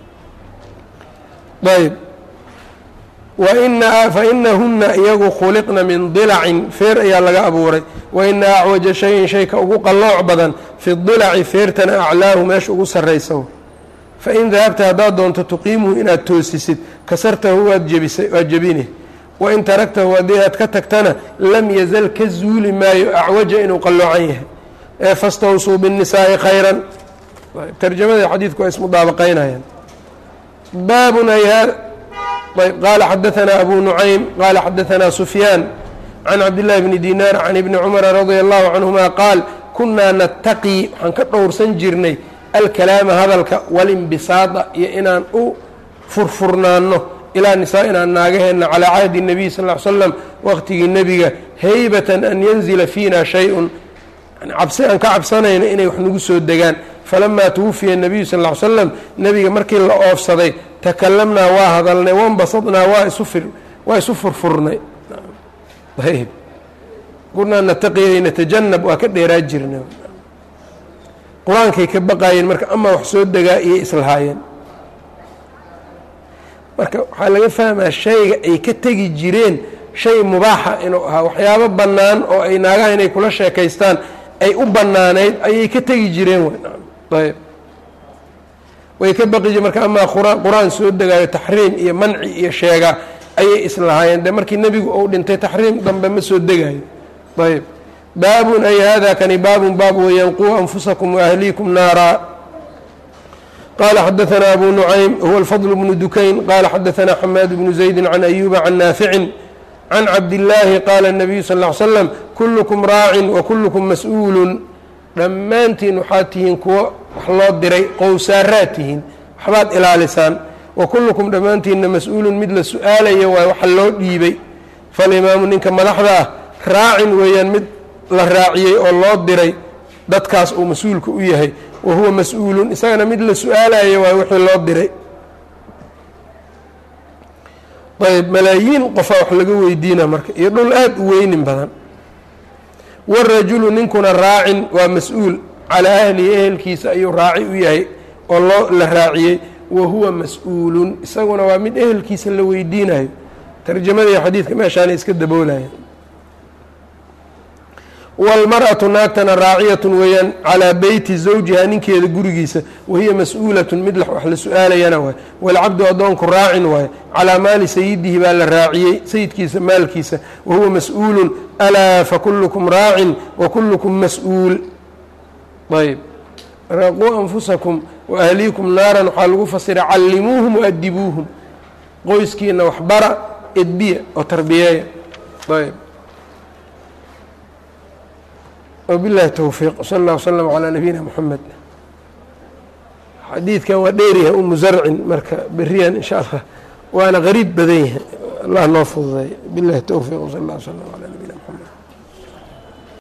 ayb waina fainahuna iyagu khuliqna min dilacin feer ayaa laga abuuray waina acwaja shayin shayka ugu qallooc badan fi dilaci feertana aclaahu meesha ugu sarraysa fain dahabta haddaad doonto tuqiimuhu inaad toosisid kasartahu waad jebisay waad jebini wain taragtahu haddii aad ka tagtana lam yazal ka zuuli maayo acwaja inuu qalloocan yahay ee fastawsuu biاnnisaa'i khayran tarjamada xadiidku waa ismudaabaqaynayaan baabun ayb qaala xadaثna abu nucaym qaala xadaثna sufyaan can cabdالlahi bni dinaar can ibni cumara radia allahu canهuma qaal kunaa nataqii waxaan ka dhowrsan jirnay alkalaama hadalka walinbisaada iyo inaan u furfurnaano ilaa nisaa-inaa naagaheenna calaa cahdi الnabiy sal ly slam waqtigii nebiga haybatan an yanzila fiina shay-un cabsi aan ka cabsanayno inay wax nagu soo degaan falamaa twufiya الnabiyu sal ly slam nebiga markii la oofsaday takalamnaa waa hadalnay wanbasadnaa waa isu fir waa isu furfurnay ayb kunaa nataqiyay natajanab waa ka dheeraa jirnay qur-aankay ka baqaayeen marka amaa wax soo degaa iyo islahaayeen marka waxaa laga fahmaa shayga ay ka tegi jireen shay mubaaxa inuu ahaa waxyaabo bannaan oo ay naagaha inay kula sheekaystaan ay u bannaanayd ayay ka tegi jireen ayb way ka baqi jire marka amaa qur-aan soo degaayo taxriim iyo manci iyo sheega ayay islahaayeen dee markii nebigu uu dhintay taxriim dambe ma soo degayo ayb baabun ay hada kani baabun baab weeyaan quu anfusakum waahliikum naara qala xadaثna abu nucaym huwa alfadl bnu dukayn qala xadaثna xamaad bnu zaydi can ayuba can naaficin can cabdillaahi qaala الnabiyu sal ly slam kullukum raacin wakullukum mas-uulun dhammaantiin waxaad tihiin kuwo wax loo diray qowsaaraad tihiin waxbaad ilaalisaan wa kullukum dhammaantiinna mas-uulun mid la su-aalaya waay waxa loo dhiibay falimaamu ninka madaxda ah raacin weeyaan mid la raaciyey oo loo diray dadkaas uu mas-uulka u yahay wa huwa mas-uulun isagana mid la su-aalaya waay wixii loo diray ayb malaayiin qofaa wax laga weydiina marka iyo dhul aada u weynin badan warajulu ninkuna raacin waa mas-uul calaa ahlihi ehelkiisa ayuu raaci u yahay oo loo la raaciyey wa huwa mas-uulun isaguna waa mid ehelkiisa la weydiinayo tarjamadii xadiidka meeshaana iska daboolaya wاlmarأaةu naagtana raaciyatun weeyaan calىa beyti zawjiha ninkeeda gurigiisa wahiya mas-uulatun mid wax la su-aalayana waay wاlcabdu addoonku raacin waay calىa maali sayidihi baa la raaciyey sayidkiisa maalkiisa wahuwa mas-uulu alaa fakulukum raacin wakulukum mas-uul ayb raquu anfusakum waahliikum naaran waxaa lagu fasira callimuuhum waadibuuhum qoyskiina waxbara edbiya oo tarbiyeeya ayb wbilahi towfiiq sal اllah wslm calaa nabiyina mxamed xadiidkan waa dheeryahay umu zarcin marka beriyan in sha allah waana qariib badan yahay allah noo fududay bilahi towfiiq sal اllah wslm alى nabina